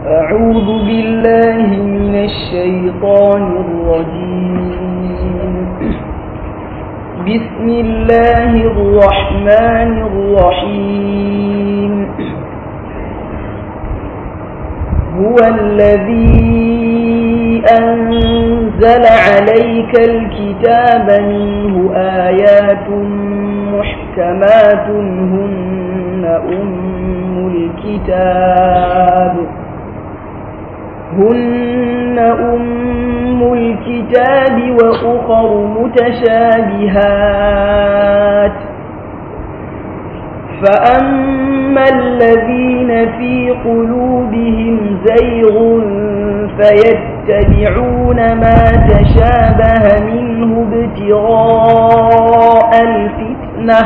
أعوذ بالله من الشيطان الرجيم بسم الله الرحمن الرحيم هو الذي أنزل عليك الكتاب منه آيات محكمات هن أم الكتاب هن أم الكتاب وأخر متشابهات فأما الذين في قلوبهم زيغ فيتبعون ما تشابه منه ابتغاء الفتنة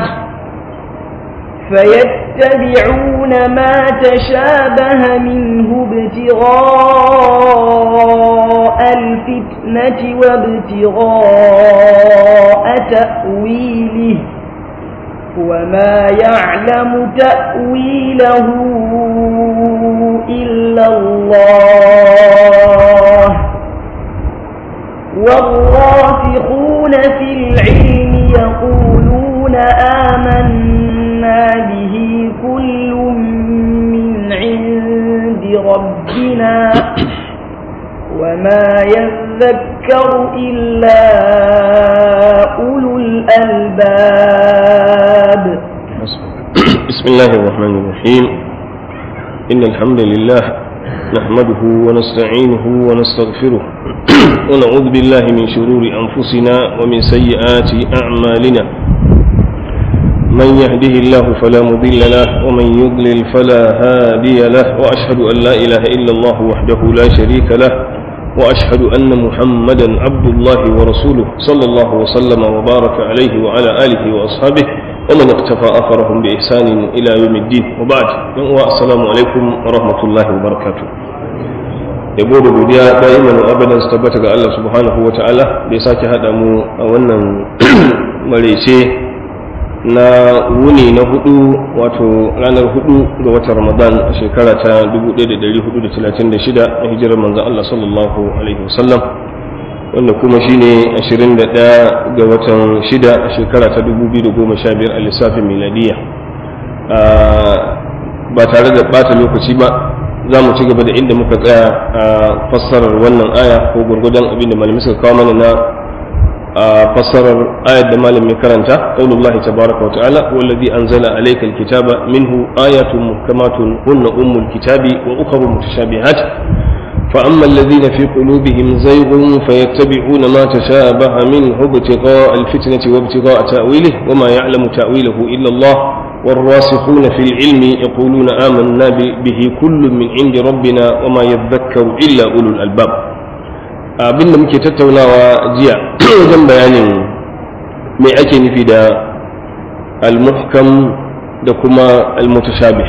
فيتبعون ما تشابه منه ابتغاء الفتنة وابتغاء تأويله وما يعلم تأويله إلا الله والراسخون في العلم يقولون آمنا به كل من عند ربنا وما يذكر إلا أولو الألباب بسم الله الرحمن الرحيم إن الحمد لله نحمده ونستعينه ونستغفره ونعوذ بالله من شرور أنفسنا ومن سيئات أعمالنا من يهده الله فلا مضل له ومن يضلل فلا هادي له وأشهد أن لا إله إلا الله وحده لا شريك له وأشهد أن محمدا عبد الله ورسوله صلى الله وسلم وبارك عليه وعلى آله وأصحابه ومن اقتفى أثرهم بإحسان إلى يوم الدين وبعد السلام عليكم ورحمة الله وبركاته yabo da godiya da'iman abadan su tabbata ga Allah subhanahu wa ta'ala da ya sake haɗa mu a wannan marece na wuni na hudu wato ranar hudu ga watan ramadan a shekara ta 1436 a hijirar manzan Allah sallallahu alaihi wasallam wanda kuma shine 21 ga watan shida a shekara ta 2015 a lissafin miladiya ba tare da bata lokaci ba za mu ci gaba da inda muka tsaya a fassarar wannan aya ko gurgudan abin da malamai suka kawo mana na fassarar ayat da malamin karanta qaulullahi tabaraka wa ta'ala wallazi anzala alayka alkitaba minhu ayatun muhkamatun hunna ummul kitabi wa ukhra mutashabihat فأما الذين في قلوبهم زيغ فيتبعون ما تشابه منه ابتغاء الفتنة وابتغاء تأويله وما يعلم تأويله إلا الله والراسخون في العلم يقولون آمنا به كل من عند ربنا وما يذكر إلا أولو الألباب abin da muke tattaunawa jiya wajen bayanin mai ake nufi da almuhkam da kuma almutashabih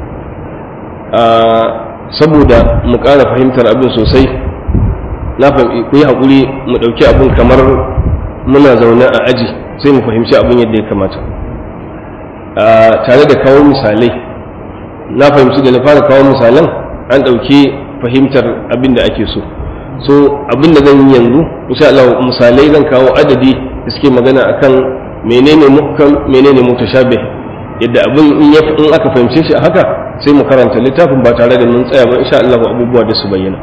saboda mu ƙara fahimtar abin sosai na ku yi haƙuri mu ɗauki abin kamar muna zaune a aji sai mu fahimci abin yadda ya kamata tare da kawo misalai na fahimci da na fara kawo misalan an ɗauki fahimtar abin da ake so so abin da zan yi yanzu insha Allah misalai zan kawo adadi da suke magana akan menene muhkam menene mutashabih yadda abin in aka fahimce shi a haka sai mu karanta littafin ba tare da mun tsaya ba insha Allah abubuwa da su bayyana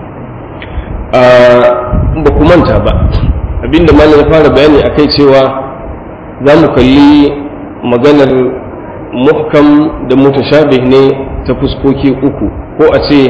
ba ku manta ba abinda malam ya fara bayani akai cewa za mu kalli maganar muhkam da mutashabih ne ta fuskoki uku ko a ce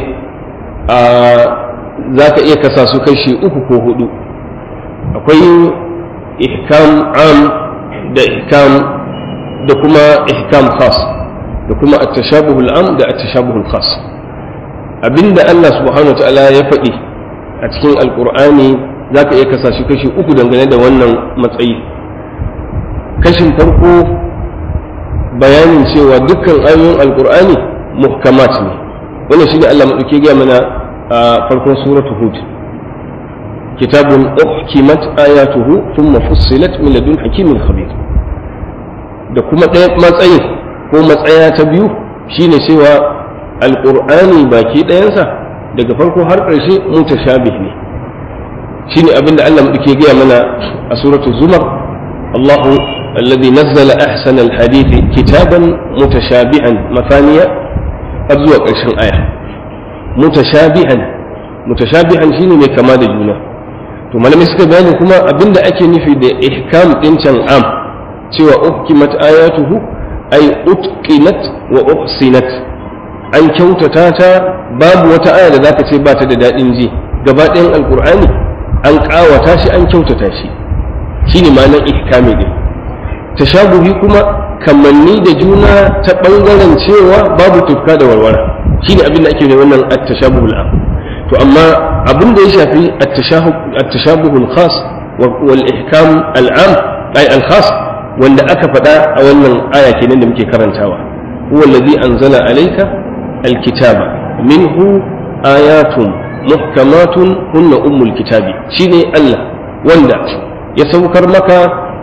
za ka iya kasa su kashi uku ko hudu akwai ihkam am da ihkam da kuma ihkam khas da kuma at-tashabuhul am da at-tashabuhul khas abinda Allah subhanahu wa ta'ala ya faɗi a cikin alqur'ani zaka iya kasa shi kashi uku dangane da wannan matsayi kashin farko bayanin cewa dukkan ayoyin alqur'ani muhkamat ne wannan shine Allah madauke ga mana a farkon suratul hud kitabun uhkimat ayatuhu thumma fussilat min ladun hakimin khabir da kuma ɗaya matsayin ko matsaya ta biyu shine cewa alƙur'ani baki ɗayansa daga farko har ƙarshe mutashabih ne shine abinda Allah muke gaya mana a suratul zumar Allahu alladhi nazzala ahsana alhadith kitaban mutashabihan mafaniya har zuwa ƙarshen aya mutashabihan mutashabihan shine mai kama da juna to malamai suka bayani kuma abinda ake nufi da ihkam din can am cewa uhkimat ayatuhu ay utqinat wa uhsinat an kyautata ta babu wata aya da zaka ce ba ta da dadin ji gaba ɗayan alqur'ani an ƙawata shi an kyautata shi shine ma'anar ihkami din tashabuhi kuma kamanni da juna ta bangaren cewa babu tufka da warwara shine abin da ake da wannan at-tashabuhul am to amma abin da ya shafi at-tashabuhul khas wal ihkam al-am ay al-khas wanda aka faɗa a wannan aya kenan da muke karantawa huwa allazi anzala alayka al-kitaba minhu ayatun muhkamatun hunna ummul kitabi shine Allah wanda ya saukar maka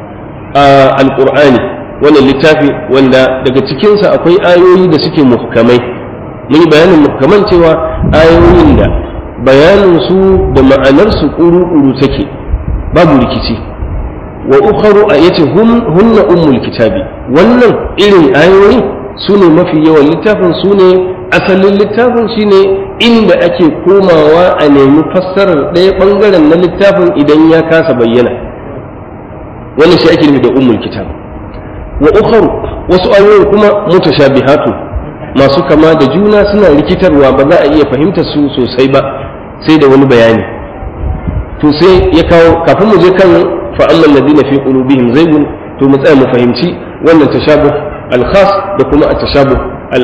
al-qur'ani wannan littafi wanda daga cikinsa akwai ayoyi da suke muhkamai mun yi bayanin muhkaman cewa ayoyin da bayanin su da ma'anar su kuru-kuru take babu rikici wa ukharu a yace hunna ummul kitabi wannan irin ayoyi su ne mafi yawan littafin su ne asalin littafin shine inda ake komawa a nemi fassarar ɗaya ɓangaren na littafin idan ya kasa bayyana wannan shi ake nufi da ummul kitab wa ukharu wasu ayoyin kuma mutashabihatu masu kama da juna suna rikitarwa ba za a iya fahimtar su sosai ba sai da wani bayani to sai ya kawo kafin mu je kan fa amman ladina fi qulubihim zaygun to mu tsaya mu fahimci wannan tashabuh al-khas da kuma at-tashabuh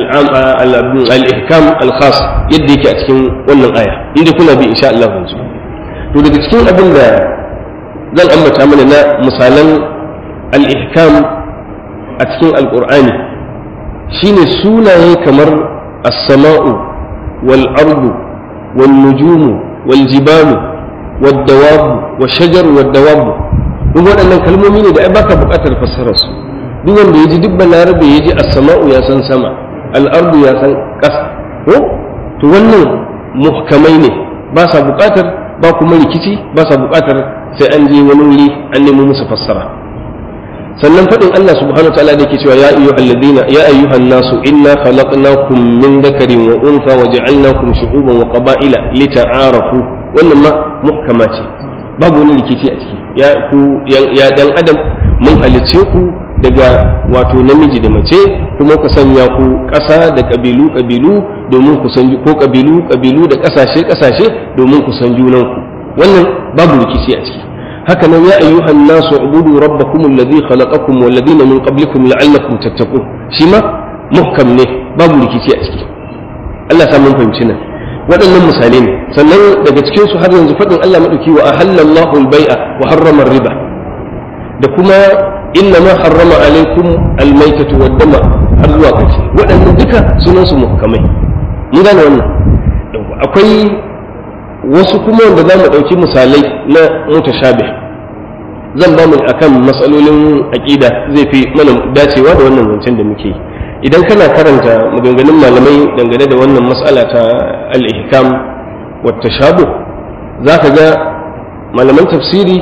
al-ihkam al-khas yadda yake a cikin wannan aya inda kuna bi insha Allah yanzu to daga cikin abin da zan ambata mana na misalan al-ihkam a cikin al-qur'ani shine sunaye kamar as-sama'u wal ardu wal nujumu wal jibalu wad dawabu wash shajar wad dawabu duk waɗannan kalmomi ne da ai baka buƙatar fassarar su duk wanda yaji duk balarabe yaji as-sama'u ya san sama al-ardu ya san ƙasa ko to wannan muhkamai ne ba sa buƙatar ba kuma rikici ba sa buƙatar sai an je wani wuri an nemo musu fassara sannan faɗin Allah subhanahu ta'ala da yake cewa ya ayyuhal ladina ya ayyuhan nasu inna khalaqnakum min dhakarin wa untha wa ja'alnakum shu'uban wa qaba'ila lita'arafu wannan ma muhkama ce babu wani rikici a ciki ya ku ya dan adam mun halice ku daga wato namiji da mace kuma ku sanya ku ƙasa da ƙabilu ƙabilu domin ku san ko ƙabilu ƙabilu da ƙasashe ƙasashe domin ku san junanku wannan babu rikici a ciki haka nan ya ayyuhan nasu ubudu rabbakum alladhi khalaqakum wal ladina min qablikum la'allakum tattaqun shi ma muhkam ne babu rikici a ciki Allah ya mun fahimci nan waɗannan misalai ne sannan daga cikin su har yanzu faɗin Allah madauki wa ahallallahu al-bai'a wa harrama riba da kuma inna ma harrama alaikum al-maitatu wad-dama har zuwa ƙarshe waɗannan duka sunan su muhkamai mun gane wannan akwai wasu kuma wanda za mu ɗauki misalai na mutashabih zan ba mu akan matsalolin aƙida zai fi mana dacewa da wannan zancen da muke yi idan kana karanta maganganun malamai dangane da wannan matsala ta al-ihkam wa tashabuh zaka ga malaman tafsiri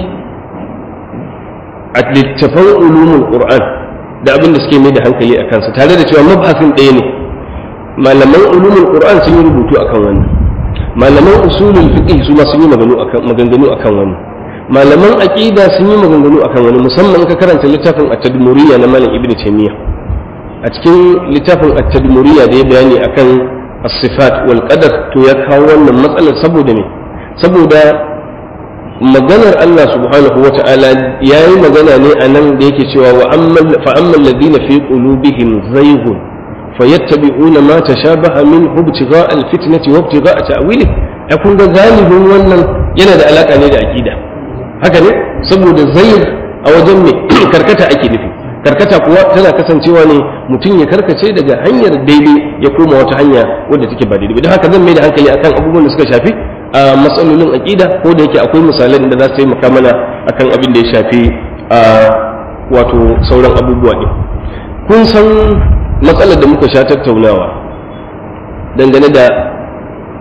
a littafan ulumul qur'an da abin da suke mai da hankali a kansa tare da cewa mabhasin ɗaya ne malaman ulumul qur'an sun yi rubutu akan wannan malaman usulul fiqh su ma sun yi maganganu akan wannan malaman aqida sun yi maganganu akan wani musamman ka karanta littafin at-tadmuriyya na malam ibnu taymiyyah a cikin littafin at-tadmuriyya da ya bayani akan as-sifat wal qadar to ya kawo wannan matsalar saboda me saboda maganar Allah subhanahu wa ta'ala yayi magana ne a nan da yake cewa wa ammal fa ammal ladina fi qulubihim zayghun fayattabi'una ma tashabaha min ibtigha al-fitnati wa ibtigha ta'wili ya kun ga galibin wannan yana da alaka ne da aqida haka ne saboda zayg a wajen me karkata ake nufi karkata kuwa tana kasancewa ne mutum ya karkace daga hanyar daidai ya koma wata hanya wadda take ba daidai don haka zan mai da hankali akan abubuwan da suka shafi a matsalolin aqida ko da yake akwai misalan da za su taimaka mana akan abin da ya shafi a wato sauran abubuwa ne kun san matsalar da muka sha tattaunawa dangane da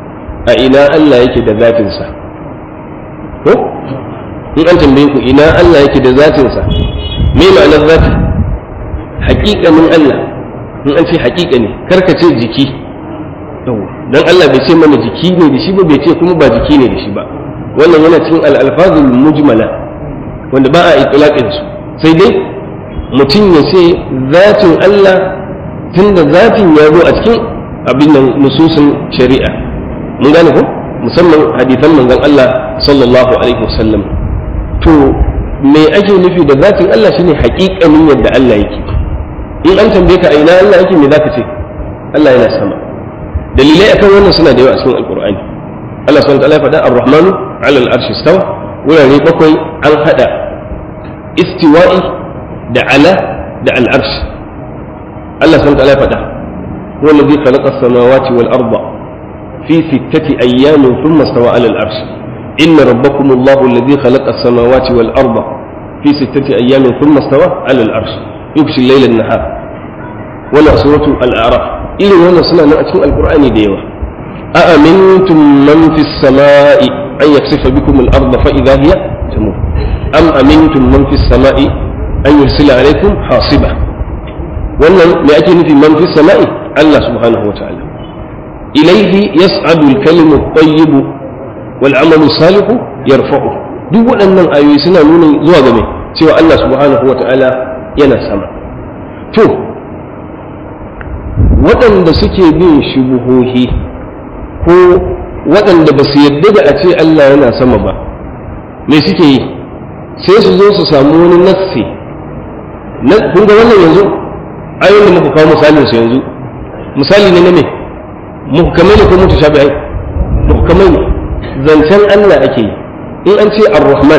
a ina Allah yake da zatinsa ko in an tambaye ku ina Allah yake da zatinsa me ma'anar zati haƙiƙanin Allah in an ce haƙiƙa ne karka ce jiki dan Allah bai ce mana jiki ne da shi ba bai ce kuma ba jiki ne da shi ba wannan yana cikin al-alfazul mujmala wanda ba a itlaqin su sai dai mutum ya ce zatin Allah tunda zatin ya zo a cikin abin nan nususin shari'a mun gane ko musamman hadisan manzon Allah sallallahu alaihi wasallam to me ake nufi da zatin Allah shine haƙiƙanin yadda Allah yake in an tambaye ka a ina Allah yake me zaka ce Allah yana sama dalilai akan wannan suna da yawa a cikin alqur'ani Allah subhanahu wa ta'ala faɗa ar-rahmanu 'ala al-arshi istawa wurare bakwai an hada istiwa'i da ala da al-arshi Allah subhanahu wa ta'ala faɗa huwa alladhi khalaqa as-samawati wal arda fi sittati ayyamin thumma istawa 'ala al-arshi inna rabbakum Allahu alladhi khalaqa as-samawati wal arda fi sittati ayyamin thumma istawa 'ala al-arshi yughshi al-layla an-nahar wala suratu al-a'raf irin wannan suna nan a cikin alkur'ani da yawa a amintum man fi samai an yaksifa bikum al-ard fa idha hiya tamur am amintum man fi samai an yursila alaykum hasiba wannan me ake nufi man fi samai Allah subhanahu wataala ilayhi yas'adu al-kalimu at-tayyib wal 'amalu salihu yarfa'u duk waɗannan ayoyi suna nuna zuwa ga mai cewa Allah subhanahu wataala yana sama to waɗanda suke bin shubuhohi ko waɗanda ba su yadda da a ce Allah yana sama ba me suke yi sai su zo su samu wani nassi kun ga wannan yanzu ayoyin da muka kawo misalin su yanzu misali ne na me muhkamai ne ko mutashabi'ai muhkamai ne zancen Allah ake yi in an ce ar-rahman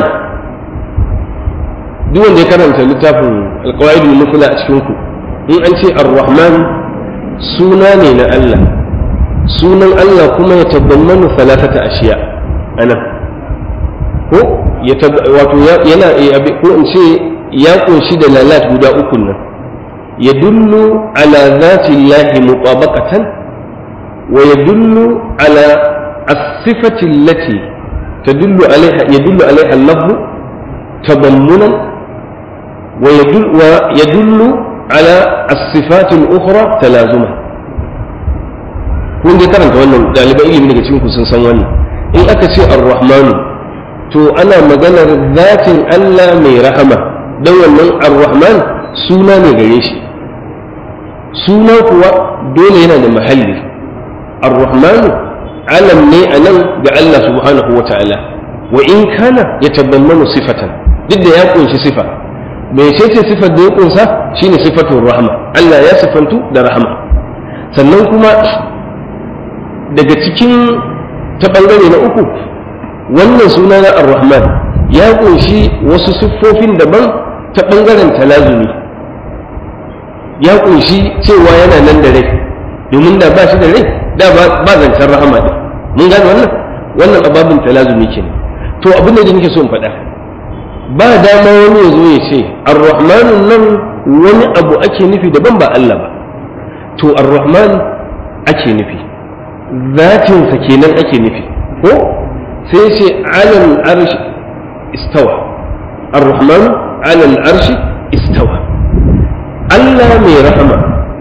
duk wanda ya karanta littafin alqawaidul mufla a cikin ku in an ce ar-rahman suna ne na Allah sunan Allah kuma ya tabbamanu salatata ashiya ana ko ya wato yana ko in ce ya kunshi da lalat guda uku nan ya dullu ala zati llahi mutabaqatan wa yadullu ala as-sifati allati tadullu alaiha yadullu alaiha al-lafzu tadammunan wa yadullu على الصفات الأخرى تلازما kun dai karanta wannan ɗaliban ilimi daga cikin sun san wannan in aka ce ar-rahmanu to ana maganar zatin Allah mai rahama don wannan ar-rahman suna ne gare shi suna kuwa dole yana da mahalli ar-rahmanu alam ne a nan ga Allah subhanahu wa ta'ala wa in kana ya tabbamanu sifatan duk da ya kunshi sifa mece ce sifar da ya kunsa shine sifatun rahama Allah ya sifantu da rahama sannan kuma daga cikin ta bangare na uku wannan suna na ar-rahman ya kunshi wasu siffofin daban ta bangaren talazumi ya kunshi cewa yana nan da rai domin da ba shi da rai da ba zancen rahama ɗin mun gane wannan wannan ababin talazumi kenan to abin da nake so in faɗa ba dama wani ya zo ya ce ar-rahmanun nan wani abu ake nufi daban ba Allah ba to ar-rahman ake nufi zatinsa kenan ake nufi ko sai ce alal arshi istawa ar-rahman alal arshi istawa Allah mai rahama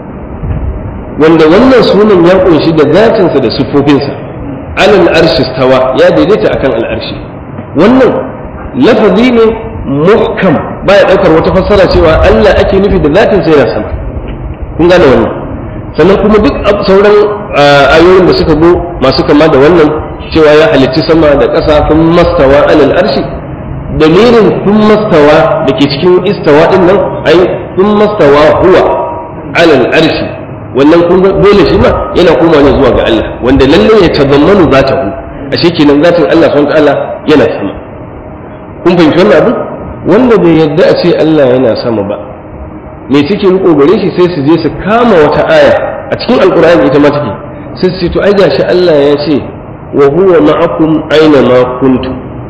wanda wannan sunan ya kunshi da zatinsa da siffofinsa alal arshi istawa ya daidaita akan al-arshi wannan lafazi ne muhkam baya daukar wata fassara cewa Allah ake nufi da zatin sai yana sama kun gane wannan sannan kuma duk sauran ayoyin da suka go masu kama da wannan cewa ya halicci sama da ƙasa kun mastawa alal arshi dalilin kun mastawa da ke cikin istawa din nan ai kun mastawa huwa alal arshi wannan kun dole shi ma yana koma ne zuwa ga Allah wanda lalle ya tazammanu zatahu ashe kenan zatin Allah subhanahu wa ta'ala yana sama kun fahimci wannan abin wanda bai yadda a ce Allah yana sama ba me suke riko gare shi sai su je su kama wata aya a cikin alkur'ani ita ma take sai su ce to ai gashi Allah ya ce wa huwa ma'akum aina ma kuntum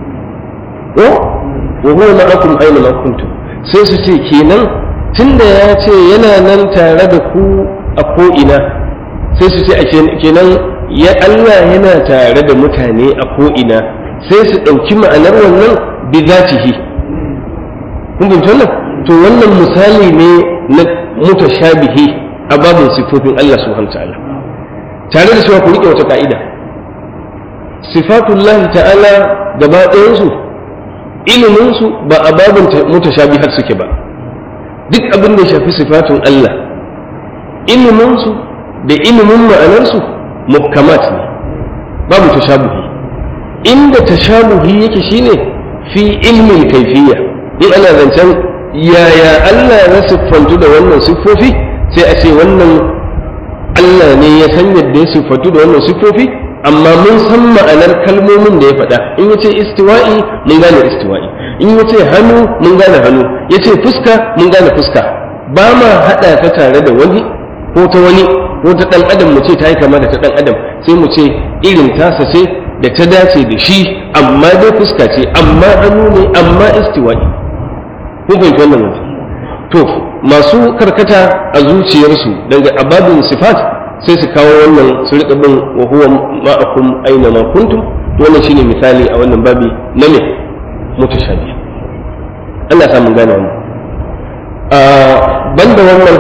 ko wa huwa ma'akum aina ma kuntum sai su ce kenan tunda ya ce yana nan tare da ku a ko ina sai su ce a kenan ya Allah yana tare da mutane a ko'ina sai su ɗauki ma'anar wannan bi zatihi kun fahimci wannan to wannan misali ne na mutashabihi a babin sifofin Allah subhanahu ta'ala tare da cewa ku rike wata ka'ida sifatullah ta'ala gaba ɗayansu iliminsu ba a babin mutashabihar suke ba duk abin da ya shafi sifatun Allah iliminsu da ilimin ma'anarsu muhkamat ne babu tashabuhi inda tashabuhi yake shine fi ilmin kaifiyya in ana zancen yaya Allah ya siffantu da wannan siffofi sai a ce wannan Allah ne ya san yadda ya siffantu da wannan siffofi amma mun san ma'anar kalmomin da ya faɗa in ya ce istiwa'i mun gane istiwa'i in ya ce hannu mun gane hannu ya ce fuska mun gane fuska ba ma haɗa ta tare da wani ko ta wani ko ta ɗan adam mu ce ta yi kama da ta ɗan adam sai mu ce irin tasa ce da ta dace da shi amma dai fuska ce amma hannu ne amma istiwa'i kun fahimci wannan mutum to masu karkata a zuciyarsu daga ababin sifat sai su kawo wannan su riƙa bin wa huwa ma'akum aina ma kuntum wannan shine misali a wannan babi na me mutashabi Allah sa mun gane wannan a banda wannan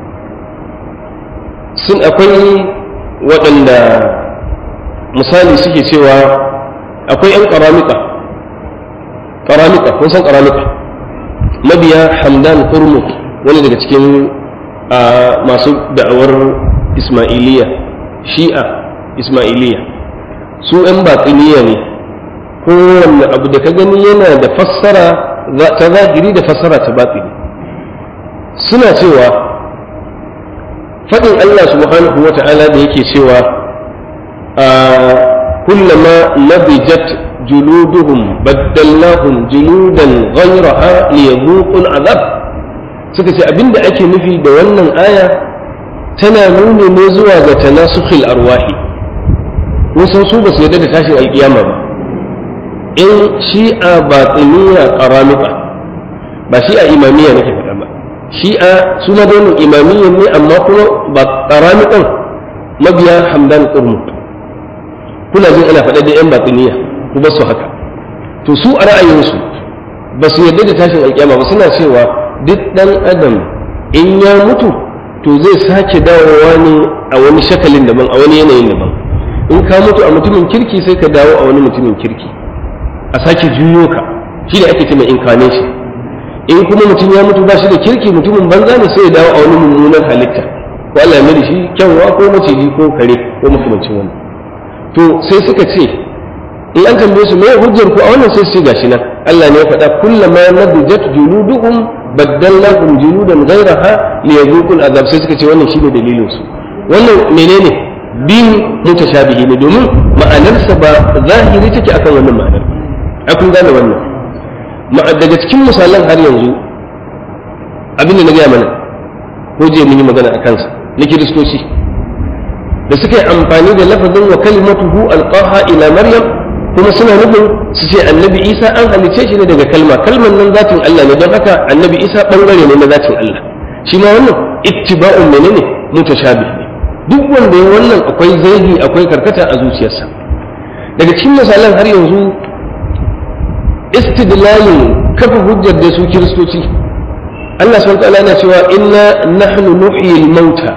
sun akwai waɗanda misali suke cewa akwai 'yan ƙaramika ƙaramika kun san ƙaramika mabiya hamdan kurmuk wani daga cikin masu da'awar ismailiya shi'a ismailiya su 'yan batsiniya ne kowanne abu da ka gani yana da fassara ta zahiri da fassara ta batsini suna cewa faɗin Allah subhanahu wa ta'ala da yake cewa kullama nabijat juluduhum baddalnahum juludan ghayraha liyadhuqul azab suka ce abinda ake nufi da wannan aya tana nuni ne zuwa ga tanasukhil arwahi wasan su ba su yarda da tashin alkiyama ba in shi'a batiniya qaramita ba shi'a imamiyya nake faɗa ba shi'a su ma dai imamiyyan ne amma kuma ba qaramitan mabiya hamdan qurmut kuna jin ana faɗa da yan batiniya ku ba su haka to su a ra'ayinsu ba su yarda da tashin alkiyama ba suna cewa duk ɗan adam in ya mutu to zai sake dawowa ne a wani shakalin daban a wani yanayin daban in ka mutu a mutumin kirki sai ka dawo a wani mutumin kirki a sake juyo ka shi da ake cewa incarnation in kuma mutum ya mutu ba shi da kirki mutumin banza ne sai ya dawo a wani mummunan halitta ko Allah ya mai da shi kyanwa ko maciji ko kare ko makamancin wani to sai suka ce in an tambaye su mai hujjar ku a wannan sai su gashi nan Allah ne ya faɗa kullama nadijat juluduhum baddalnahum juludan ghayraha liyadhuqul azab sai suka ce wannan shine dalilin su wannan menene bin mutashabihi ne domin ma'anarsa ba zahiri take akan wannan ma'anar a kun gane wannan daga cikin misalan har yanzu abin da na gaya mana ko je mun yi magana a kansa na kiristoci da suka yi amfani da lafazin wa kalimatuhu alqaha ila maryam kuma suna nufin su ce annabi isa an halice shi ne daga kalma kalman nan zatin Allah ne don haka annabi isa bangare ne na zatin Allah shi ma wannan ittiba'un menene mutashabih ne duk wanda ya wannan akwai zaidi akwai karkata a zuciyarsa daga cikin misalan har yanzu istidlalin kafa hujjar da su kiristoci Allah subhanahu wa ta'ala yana cewa inna nahnu nuhyil mauta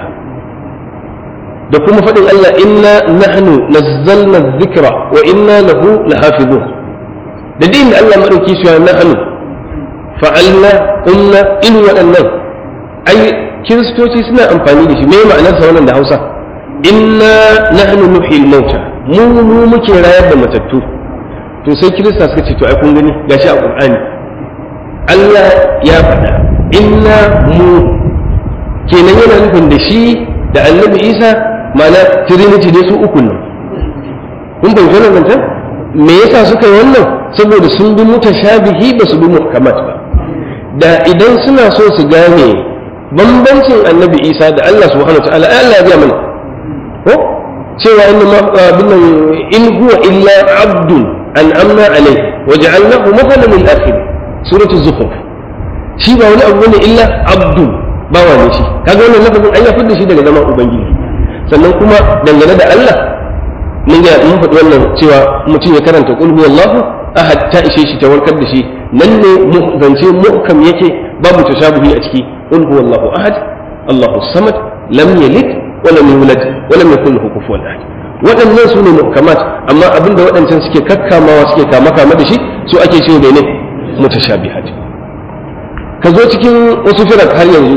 da kuma faɗin Allah inna nahnu nazzalna dhikra wa inna lahu lahafizun da din da Allah madauki shi nahnu fa'alna qulna in waɗannan ai kiristoci suna amfani da shi me ma'anar sa wannan da Hausa inna nahnu nuhyil mauta mu mu muke rayar da matattu to sai kirista suka ce to ai kun gani gashi a Qur'ani Allah ya faɗa inna mu kenan yana nufin da shi da annabi Isa ma'ana trinity dai su uku nan kun bai wannan zancen me yasa suka yi wannan saboda sun bi mutashabihi ba su bi muhkamat ba da idan suna so su gane bambancin annabi isa da Allah subhanahu wa ta'ala Allah ya mana ko cewa inna ma binnan in huwa illa abdun an amna alai wa ja'alnahu mathalan lil akhir suratul zukhruf shi ba wani abu ne illa abdun bawa ne shi kaga wannan lafazin an ya fitar shi daga zaman ubangiji sannan kuma dangane da Allah mun ga mun faɗi wannan cewa mutum ya karanta qul huwallahu ahad ta ishe shi ta warkar da shi nan ne zance muhkam yake babu tashabuhi a ciki qul huwallahu ahad Allahu samad lam yalid wa lam yulad wa lam yakul lahu kufuwan ahad waɗannan su ne muhkamat amma abinda waɗancan suke kakkamawa suke kama kama da shi su ake cewa ne mutashabihat ka zo cikin wasu firar har yanzu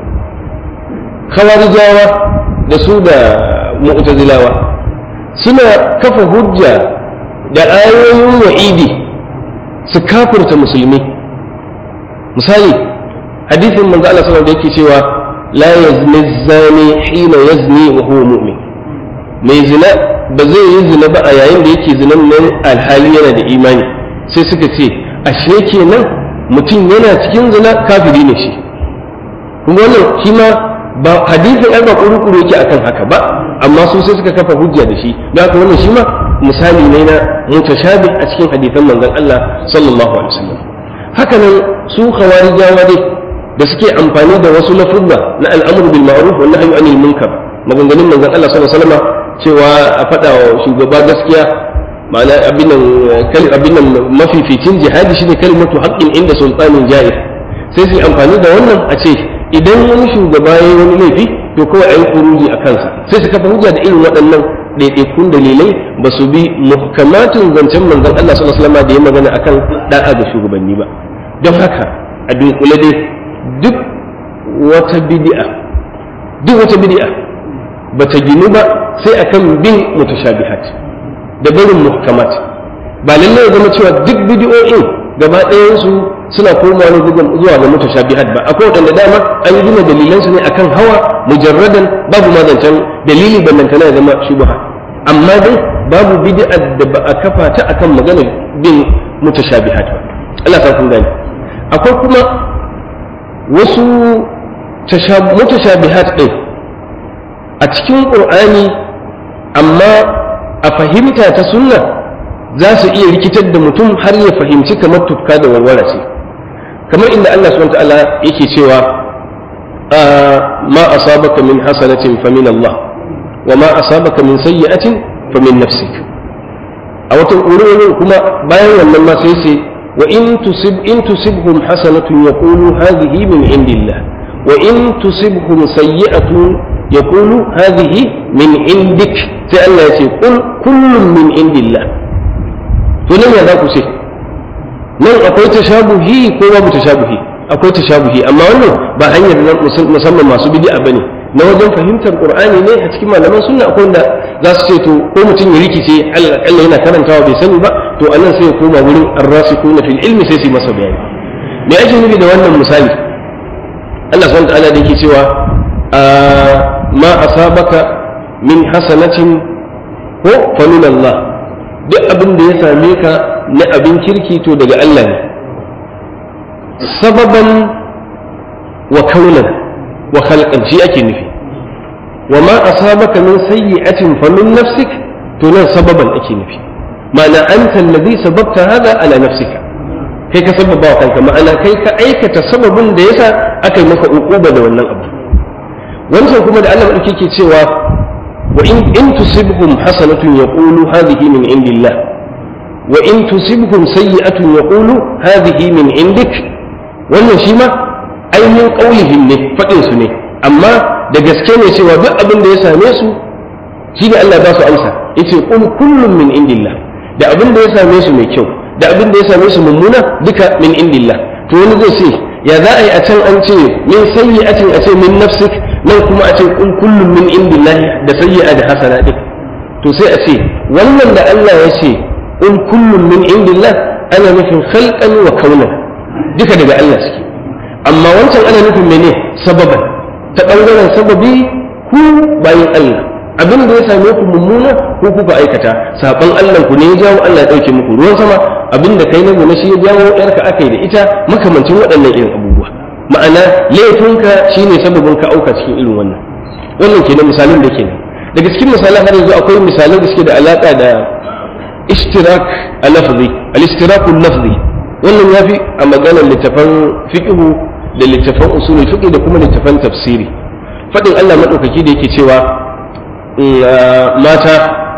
khawarijawa da su da mu'tazilawa suna kafa hujja da ayoyin wa'idi su kafirta musulmi misali hadisin manzo Allah sallallahu alaihi yake cewa la yazni zani hina yazni wa huwa mu'min mai zina ba zai yi zina ba a yayin da yake zinan nan alhali yana da imani sai suka ce ashe kenan mutum yana cikin zina kafiri ne shi kuma wannan shi ma ba hadisin ai ba kuru-kuru yake akan haka ba amma su sai suka kafa hujja da shi da haka wannan shi ma misali ne na mutashabi a cikin hadisan manzon Allah sallallahu alaihi wasallam haka nan su khawarijawa dai da suke amfani da wasu lafuzza na al'amru bil ma'ruf wa nahyu anil munkar maganganun manzon Allah sallallahu alaihi wasallam cewa a faɗa wa shugaba gaskiya ma'ana abin nan abin nan mafificin jihadi shine kalimatu haqqin inda sultanin ja'ir sai su amfani da wannan a ce idan wani shugaba ya yi wani laifi to kawai a yi kuruji a kansa sai su kafa hujja da irin waɗannan ɗaiɗaikun dalilai ba su bi muhkamatin zancen manzon Allah sallallahu alaihi wasallam da ya magana akan da'a ga shugabanni ba don haka a dunkule dai duk wata bid'a duk wata bid'a bata ginu ba sai akan bin mutashabihat da barin muhkamat ba lallai ya zama cewa duk bid'o'in gaba ɗayan su suna komawa ne zuwa ga mutashabihat ba akwai wadanda dama an gina dalilan su ne akan hawa mujarradan babu ma zancen dalili ballantana ya zama shubha amma dai babu bid'a da ba a kafa ta akan maganar bin mutashabihat ba Allah ta kun gani akwai kuma wasu mutashabihat din a cikin qur'ani amma a fahimta ta sunna za su iya rikitar da mutum har ya fahimci kamar tufka da warware ce kamar inda Allah subhanahu ta'ala yake cewa ma asabaka min hasanatin fa min Allah wa ma asabaka min sayyi'atin fa min nafsik a wata wurin kuma bayan wannan ma sai sai wa in tusib in tusibhum hasanatun yaqulu hadhihi min indillah wa in tusibhum sayyi'atun yaqulu hadhihi min indik sai Allah ya ce qul kullun min indillah to nan ya za ku ce nan akwai tashabuhi ko babu tashabuhi akwai tashabuhi amma wannan ba hanyar nan musamman masu bid'a bane na wajen fahimtar qur'ani ne a cikin malaman sunna akwai wanda za su ce to ko mutum ya rikice Allah Allah yana karantawa bai sani ba to anan sai ya koma wurin ar-rasikuna fil ilmi sai su masa bayani me ake nufi da wannan misali Allah subhanahu wa ta'ala da yake cewa ma asabaka min hasanatin ko fa min Allah duk abin da ya same ka na abin kirki to daga Allah ne sababan wa kaunan wa khalqan shi ake nufi wa ma asabaka min sayyi'atin fa min nafsik to nan sababan ake nufi ma'ana anta alladhi sababta hada ala nafsika kai ka sababa wa kanka ma'ana kai ka aikata sababin da yasa aka yi maka uquba da wannan abu wancan kuma da Allah madauki ke cewa وإن إن تصبهم حسنة يقول هذه من عند الله وإن تصبهم سيئة يقول هذه من عندك wannan shi ma ainihin ƙaulihim ne faɗin su ne amma da gaske ne cewa duk abin da ya same su shi ne Allah ba su amsa yace qul kullum min indillah da abin da ya same su mai kyau da abin da ya same su mummuna duka min indillah to wani zai ce ya za a yi a can an ce min sayyi'atin a ce min nafsik nan kuma a ce kun kullum min indillahi da sayyi'a da hasana din to sai a ce wannan da Allah ya ce kun kullum min indillah ana nufin khalqan wa kaunan duka daga Allah suke amma wancan ana nufin mene sababan ta bangaren sababi ku bayan Allah abin da ya same ku mummuna ko kuka aikata saban Allah ku ne ya jawo Allah ya dauke muku ruwan sama abin da kai na gona shi ya jawo yarka akai da ita makamancin waɗannan irin abubuwa ma'ana laifinka shine sababin ka auka cikin irin wannan wannan kenan misalin da kenan daga cikin misalan har yanzu akwai misalai da suke da alaka da ishtirak a lafzi al-ishtirak lafzi wannan yafi a maganar littafan fiqhu da littafan usulul fiqh da kuma littafan tafsiri fadin Allah madaukaki da yake cewa mata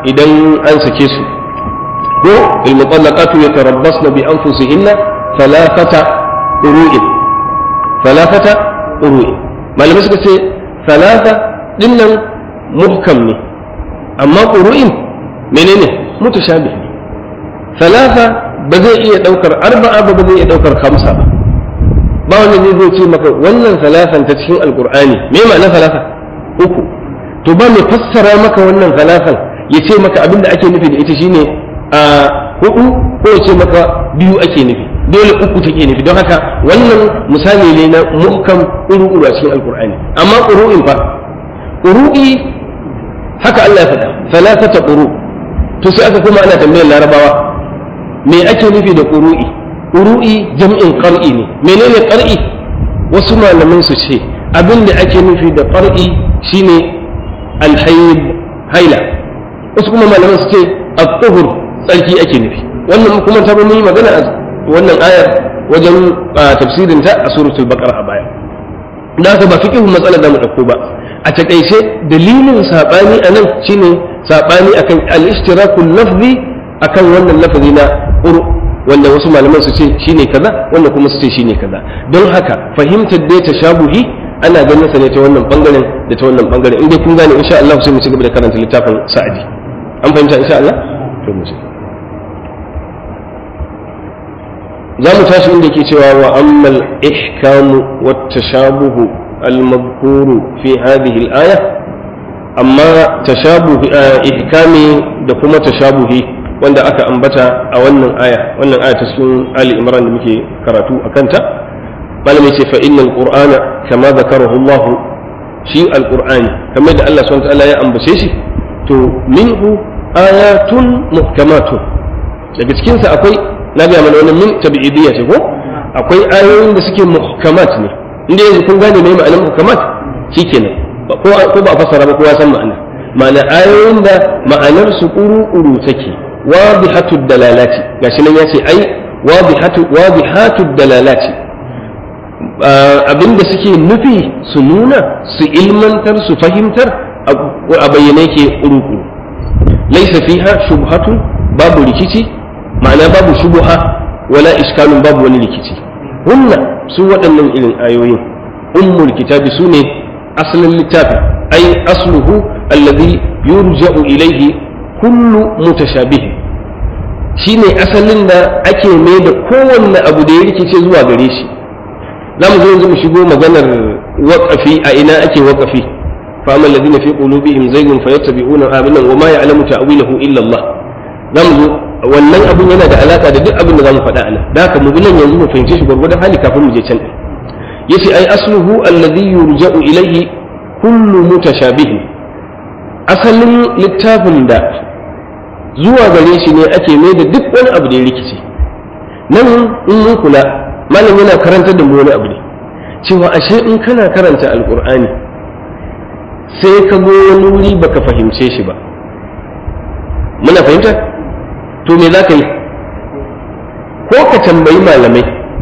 idan an sake su ko il mutallaqatu yatarabbasna bi anfusihinna thalathata qurun thalathata qurun malamai suka ce thalatha dinnan muhkam ne amma qurun menene mutashabih ne thalatha ba zai iya daukar arba'a ba ba zai iya daukar khamsa ba ba wanda zai zo ce maka wannan salasan ta cikin alqur'ani me ma'ana salasa uku to ba mai fassara maka wannan salasan ya ce maka abin da ake nufi da ita shine a hudu ko ya ce maka biyu ake nufi dole uku take nufi don haka wannan misali ne na muhkam uru a cikin alkur'ani amma ƙuru'in fa ƙuru'i haka Allah ya faɗa salasata ƙuru to sai aka kuma ana tambayar larabawa me ake nufi da ƙuru'i ƙuru'i jam'in ƙar'i ne menene ƙar'i wasu malaman su ce abin da ake nufi da ƙar'i shine alhayd haila wasu kuma malaman su ce at-tuhur tsarki ake nufi wannan kuma ta mun yi magana a wannan ayar wajen tafsirin ta a suratul baqara a baya da haka ba fiqhu matsalar da mu dauko ba a takaice dalilin sabani anan shine sabani akan al-ishtirakul lafzi akan wannan lafazi na qur wanda wasu malaman su ce shine kaza wanda kuma su ce shine kaza don haka fahimtar dai tashabuhi ana ganin sa ne ta wannan bangaren da ta wannan bangaren in dai kun gane insha Allah sai mu ci gaba da karanta littafin sa'adi an fahimta insha Allah to mu ci za mu tashi inda ke cewa wa ammal ihkamu wat tashabuhu al madhkuru fi hadhihi al aya amma tashabuhu ihkami da kuma tashabuhi wanda aka ambata a wannan aya wannan aya ta cikin ali imran da muke karatu a kanta malamai ce fa innal qur'ana kama zakarahu Allah shi alqur'ani kamar da Allah subhanahu wa ta'ala ya ambace shi to minhu ayatun muhkamatun daga cikin sa akwai na ga mana wannan min tabi'idiyya ce ko akwai ayoyin da suke muhkamat ne inda yanzu kun gane me ma'anar muhkamat shikenan ko ko ba a fassara ba kowa san ma'ana ma'ana ayoyin da ma'anar su kuru-kuru take wadihatud dalalati gashi nan yace ai wadihatu wadihatud dalalati abinda suke nufi su nuna su ilmantar su fahimtar a bayyane ke kuru-kuru laisa fiha shubhatun babu rikici ma'ana babu shubuha wala iskalun babu wani rikici hunna su waɗannan irin ayoyin ummul kitabi su ne asalin littafin ai asluhu alladhi yurja'u ilayhi kullu mutashabihin shine asalin da ake mai da kowanne abu da ya rikice zuwa gare shi za mu zo yanzu mu shigo maganar waƙafi a ina ake waƙafi fa amma alladhina fi qulubihim zaygun fayattabi'una aminan wa ma ya'lamu ta'wilahu illa Allah za mu zo wannan abun yana da alaka da duk abin da za mu faɗa anan da haka mu bi nan yanzu mu fahimce shi gwargwadon hali kafin mu je can din yace ai asluhu alladhi yurja'u ilayhi kullu mutashabihin asalin littafin da zuwa gare shi ne ake mai da duk wani abu da ya rikice nan in mun kula malam yana karantar da mu wani abu ne cewa ashe in kana karanta alkur'ani sai ka go wani wuri baka fahimce shi ba muna fahimta to me za ka yi ko ka tambayi malamai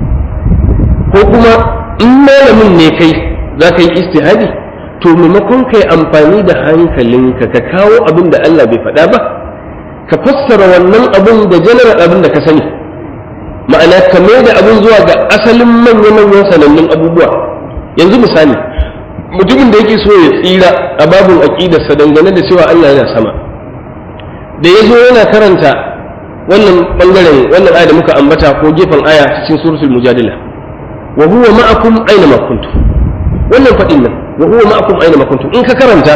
ko kuma in malamin ne kai za ka yi istihadi to maimakon ka yi amfani da hankalinka ka kawo abin da Allah bai faɗa ba ka fassara wannan abin da general abin da ka sani ma'ana ka mai da abin zuwa ga asalin manya-manyan sanannun abubuwa yanzu misali mutumin da yake so ya tsira a babin aƙidarsa dangane da cewa Allah yana sama da ya zo yana karanta wannan bangaren wannan aya da muka ambata ko gefen aya cikin suratul mujadila wa huwa ma'akum aina ma kuntum wannan faɗin nan wa huwa ma'akum aina ma kuntum in ka karanta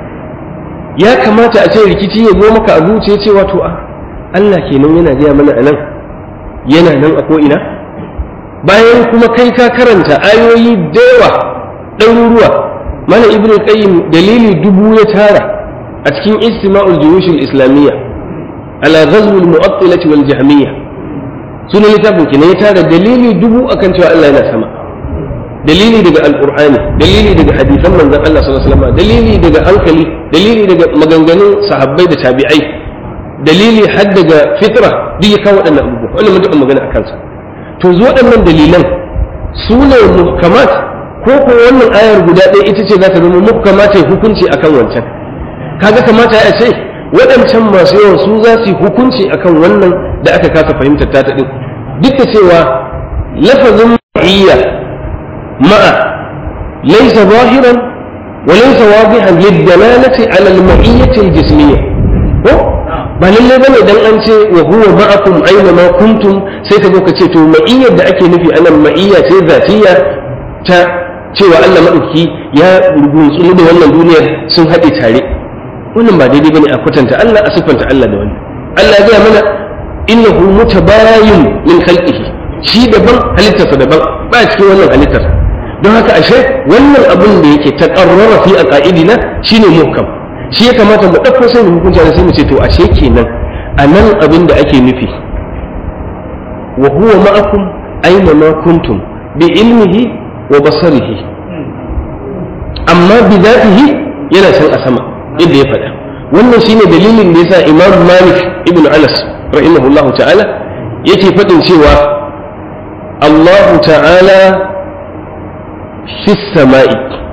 ya kamata a ce rikici ya zo maka a zuciya cewa to a Allah kenan yana gaya mana a nan yana nan a ko'ina bayan kuma kai ka karanta ayoyi da yawa ɗaruruwa mana ibn qayyim dalili dubu ya tara a cikin istima'ul juyush islamiyya ala ghazw al-mu'attilah wal jahmiyya sunan littafin kenan ya tara dalili dubu akan cewa Allah yana sama dalili daga alqur'ani dalili daga hadisan manzon Allah sallallahu alaihi wasallam dalili daga hankali dalili daga maganganun sahabbai da tabi'ai dalili har daga fitra duk ya kawo waɗannan abubuwa wannan mun taɓa magana a kansa to zo waɗannan dalilan su ne muhkamat ko ko wannan ayar guda ɗaya ita ce za ta zama muhkamat ta hukunci akan wancan kaga kamata ya ce waɗancan masu yawan su za su yi hukunci akan wannan da aka kasa fahimtar ta ɗin duk da cewa lafazin ma'iyya ma'a laysa zahiran wa laysa wadihan lidalalati ala al-ma'iyyati al-jismiyya ko ba lalle bane dan an ce wa huwa ma'akum aina ma kuntum sai ka zo ka ce to ma'iyyar da ake nufi anan ma'iyya ce zatiyya ta cewa Allah madauki ya rubutu da wannan duniyar sun haɗe tare wannan ba daidai bane a kwatanta Allah a siffanta Allah da wannan Allah ya mana innahu mutabayin min khalqihi shi daban halittarsa daban ba cikin wannan halittar don haka ashe wannan abin da yake taqarrara fi aqaidina shine muhkam shi ya kamata mu ɗauko sai mu hukunta da sai mu ce to ashe kenan a nan abin da ake nufi wa huwa ma'akum aina ma kuntum bi ilmihi wa basarihi amma bi zatihi yana san a sama yadda ya faɗa wannan shine dalilin da yasa Imam Malik ibn Anas rahimahullahu ta'ala yake faɗin cewa Allah ta'ala fi sama'i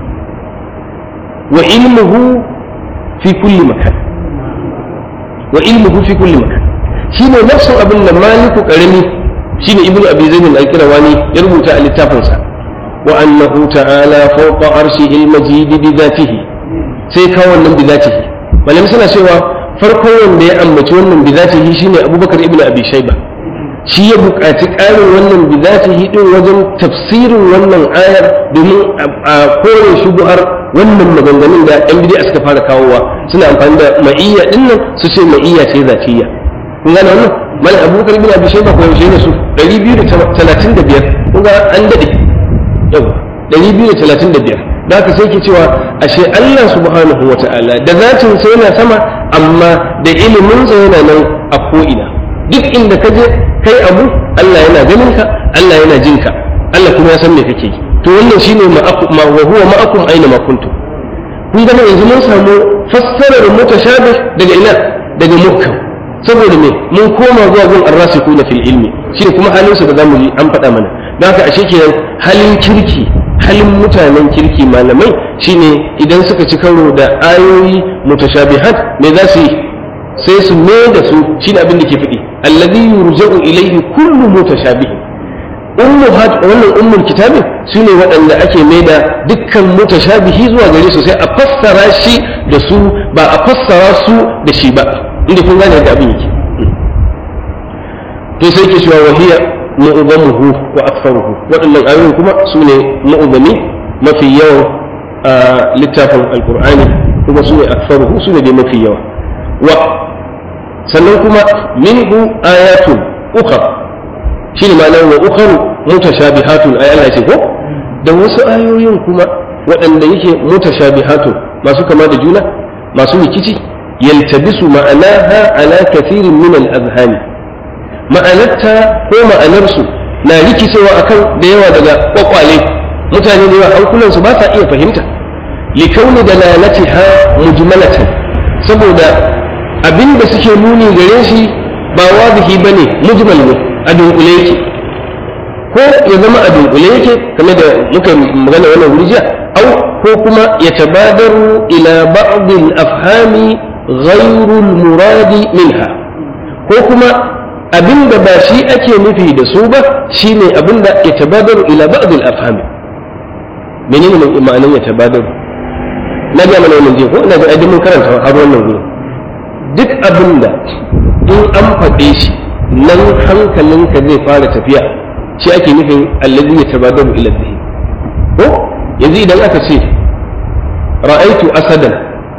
wa ilmuhu fi kulli makan wa ilmuhu fi kulli makan shine nafsin abin da maliku karami shine ibnu abi zaid al-qirawani ya rubuta a littafinsa wa annahu ta'ala fawqa arshihi al-majid bi dhatihi sai kawo wannan bi dhatihi malam suna cewa farkon wanda ya ambaci wannan bi dhatihi shine abubakar ibnu abi shayba shi ya buƙaci ƙarin wannan bi dhatihi din wajen tafsirin wannan ayar domin a kore shubuhar wannan maganganun da yan bidiya suka fara kawowa suna amfani da ma'iyya din nan su ce ma'iyya ce zatiyya kun gane wannan mal abubakar bin abi shayba ko yaushe ne su 235 kun ga an dade yau 235 da haka sai ke cewa ashe Allah subhanahu wata'ala da zatin sa yana sama amma da ilimin sa yana nan a ko ina duk inda ka je kai abu Allah yana ganin ka Allah yana jin ka Allah kuma ya san me kake yi to wannan shine ma wa huwa ma'akum aina ma kuntum kun ga yanzu mun samu fassarar mutashabih daga ina daga muhkam saboda me mun koma zuwa gun arrasikuna fil ilmi shine kuma halin su da zamu yi an faɗa mana don haka ashe kenan halin kirki halin mutanen kirki malamai shine idan suka ci karo da ayoyi mutashabihat me za su yi sai su me da su shine abin da ke faɗi alladhi yurja'u ilayhi kullu mutashabihin ummuhat wannan ummul kitabin su ne waɗanda ake mai da dukkan mutashabihi zuwa gare su sai a fassara shi da su ba a fassara su da shi ba inda kun gane da abin yake to sai ke cewa wahiya mu'uzamuhu wa aktharuhu waɗannan ayoyin kuma su ne mu'uzami mafi yawan littafin alqur'ani kuma su ne aktharuhu su ne dai mafi yawa wa sannan kuma minhu ayatun ukhra shi ne ma'anar wa ukharu mutashabihatun ay Allah ce ko da wasu ayoyin kuma waɗanda yake mutashabihatun masu kama da juna masu rikici yaltabisu ma'anaha ala kathirin min al-azhani ma'anarta ko ma'anarsu na rikicewa akan da yawa daga kwakwale mutane da yawa hankulansu ba sa iya fahimta likauni dalalatiha mujmalatan saboda abinda suke nuni gare shi ba wadihi bane mujmal ne a dunkule yake ko ya zama a dunkule yake kamar da muka magana wannan wuri jiya au ko kuma ya tabadaru ila ba'd al-afhami ghayru al-muradi minha ko kuma abinda ba shi ake nufi da su ba shine abinda ya tabadaru ila ba'd al-afhami menene ne ma'anar ya tabadaru na ga mana wannan jiya ko ina ga ai mun karanta har wannan gurin duk abinda in an faɗe shi nan hankalinka zai fara tafiya shi ake nufin allazi ya tabadaru ila dhihi ko yanzu idan aka ce ra'aitu asadan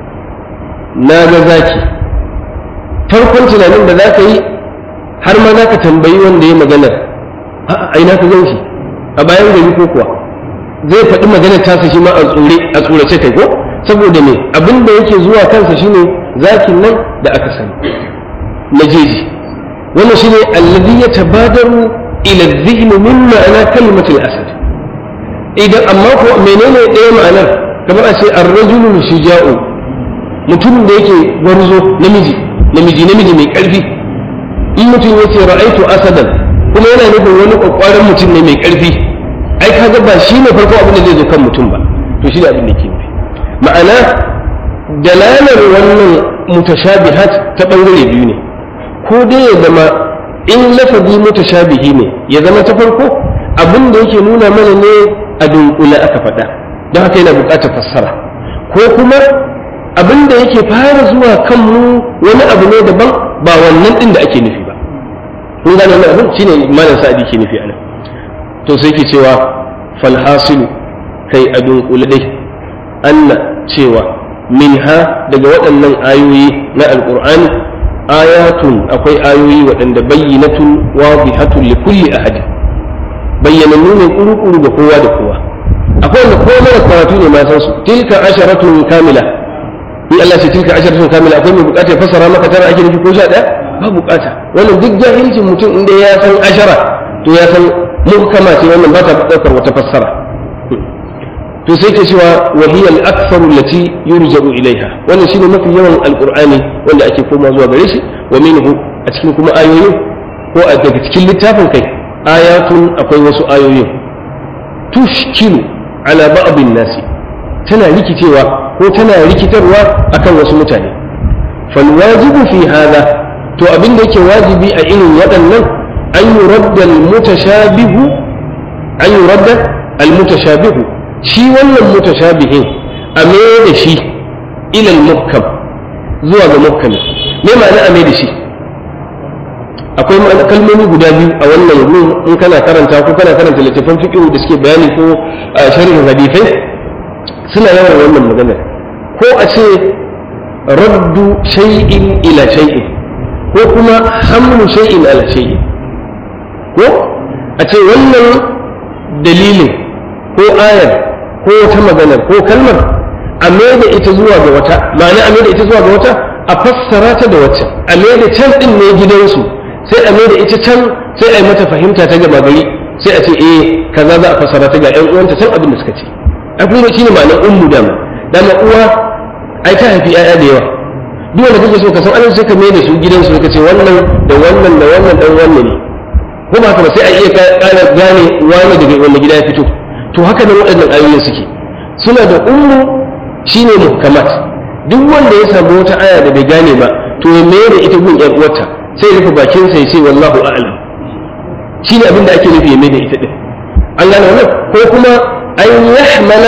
na ga zaki farkon tunanin da za ka yi har ma za ka tambayi wanda ya magana a ina ka gan shi a bayan gari ko kuwa zai faɗi maganar tasa shi ma a tsore a tsorace kai ko saboda me abin da yake zuwa kansa shine zakin nan da aka sani na jeji wannan shine alladhi yatabadaru ila adh-dhihn min ma'ana kalimat al-asad idan amma ko menene ɗaya ma'anar kamar a ce ar-rajulu shuja'u mutum da yake gwarzo namiji namiji namiji mai ƙarfi in mutum ya ce ra'aitu asadan kuma yana nufin wani kwakwaran mutum ne mai ƙarfi ai kaga ba shi ne farko abin da zai zo kan mutum ba to shi ne abin da ke nufi ma'ana dalalar wannan mutashabihat ta bangare biyu ne ko dai ya zama in lafazi mutashabihi ne ya zama ta farko abin da yake nuna mana ne a dunkule aka faɗa don haka yana buƙatar fassara ko kuma abin da yake fara zuwa kanmu wani abu ne daban ba wannan ɗin da ake nufi ba kun gane wannan abin shine malam sa'adi ke nufi anan to sai ke cewa falhasilu kai a dunkule dai anna cewa minha daga waɗannan ayoyi na alƙur'ani ayatun akwai ayoyi waɗanda bayyinatun wadihatun li kulli ahadi bayyanannu ne kuru-kuru ga kowa da kowa akwai wanda ko mara karatu ne ma san su tilka asharatun kamila in Allah ce tilka asharatun kamila akwai mai bukata ya fassara maka tara ake nufi ko sha ɗaya ba bukata wannan duk jahilcin mutum inda ya san ashara to ya san muhkama ce wannan ba ta ɗaukar wata fassara to sai ke cewa wa hiya al-aktharu allati yurja'u ilaiha wannan shine mafi yawan alqur'ani wanda ake koma zuwa gare shi wa minhu a cikin kuma ayoyin ko a daga cikin littafin kai ayatun akwai wasu ayoyin tushkilu ala ba'dhin nasi tana rikicewa ko tana rikitarwa akan wasu mutane fal wajibu fi hadha to abin da yake wajibi a irin waɗannan an yuradda al-mutashabihu an yuradda al-mutashabihu shi wannan mutashabihin a mai da shi ilal muhkam zuwa ga muhkami me ma'ana a mai da shi akwai kalmomi guda biyu a wannan wurin in kana karanta ko kana karanta littattafan fiqh da suke bayani ko sharhin hadithai suna yawan wannan maganar ko a ce raddu shay'in ila shay'in ko kuma hamlu shay'in ala shay'in ko a ce wannan dalilin ko ayar ko wata maganar ko kalmar a da ita zuwa ga wata ma'ana a da ita zuwa ga wata a fassara ta da wacce a da can din ne gidansu sai a da ita can sai a yi mata fahimta ta gaba gari sai a ce eh kaza za a fassara ta ga ƴan uwanta can abin da suka ce a kuma shine ma'anar ummu dama dama uwa ai ta haifi ƴaƴa da yawa duk wanda kake so ka san an sai ka mai da su gidansu ka ce wannan da wannan da wannan dan wannan ne ko ba haka ba sai a iya ƙara gane wani daga wanda gida ya fito to haka nan waɗannan ayoyin suke suna da ummu shine muhkamat duk wanda ya samu wata aya da bai gane ba to ya mayar da ita gun ƴar uwarta sai ya rufe bakin sa ya ce wallahu a'lam shine abin da ake nufi ya mai da ita din an gane wannan ko kuma an yahmala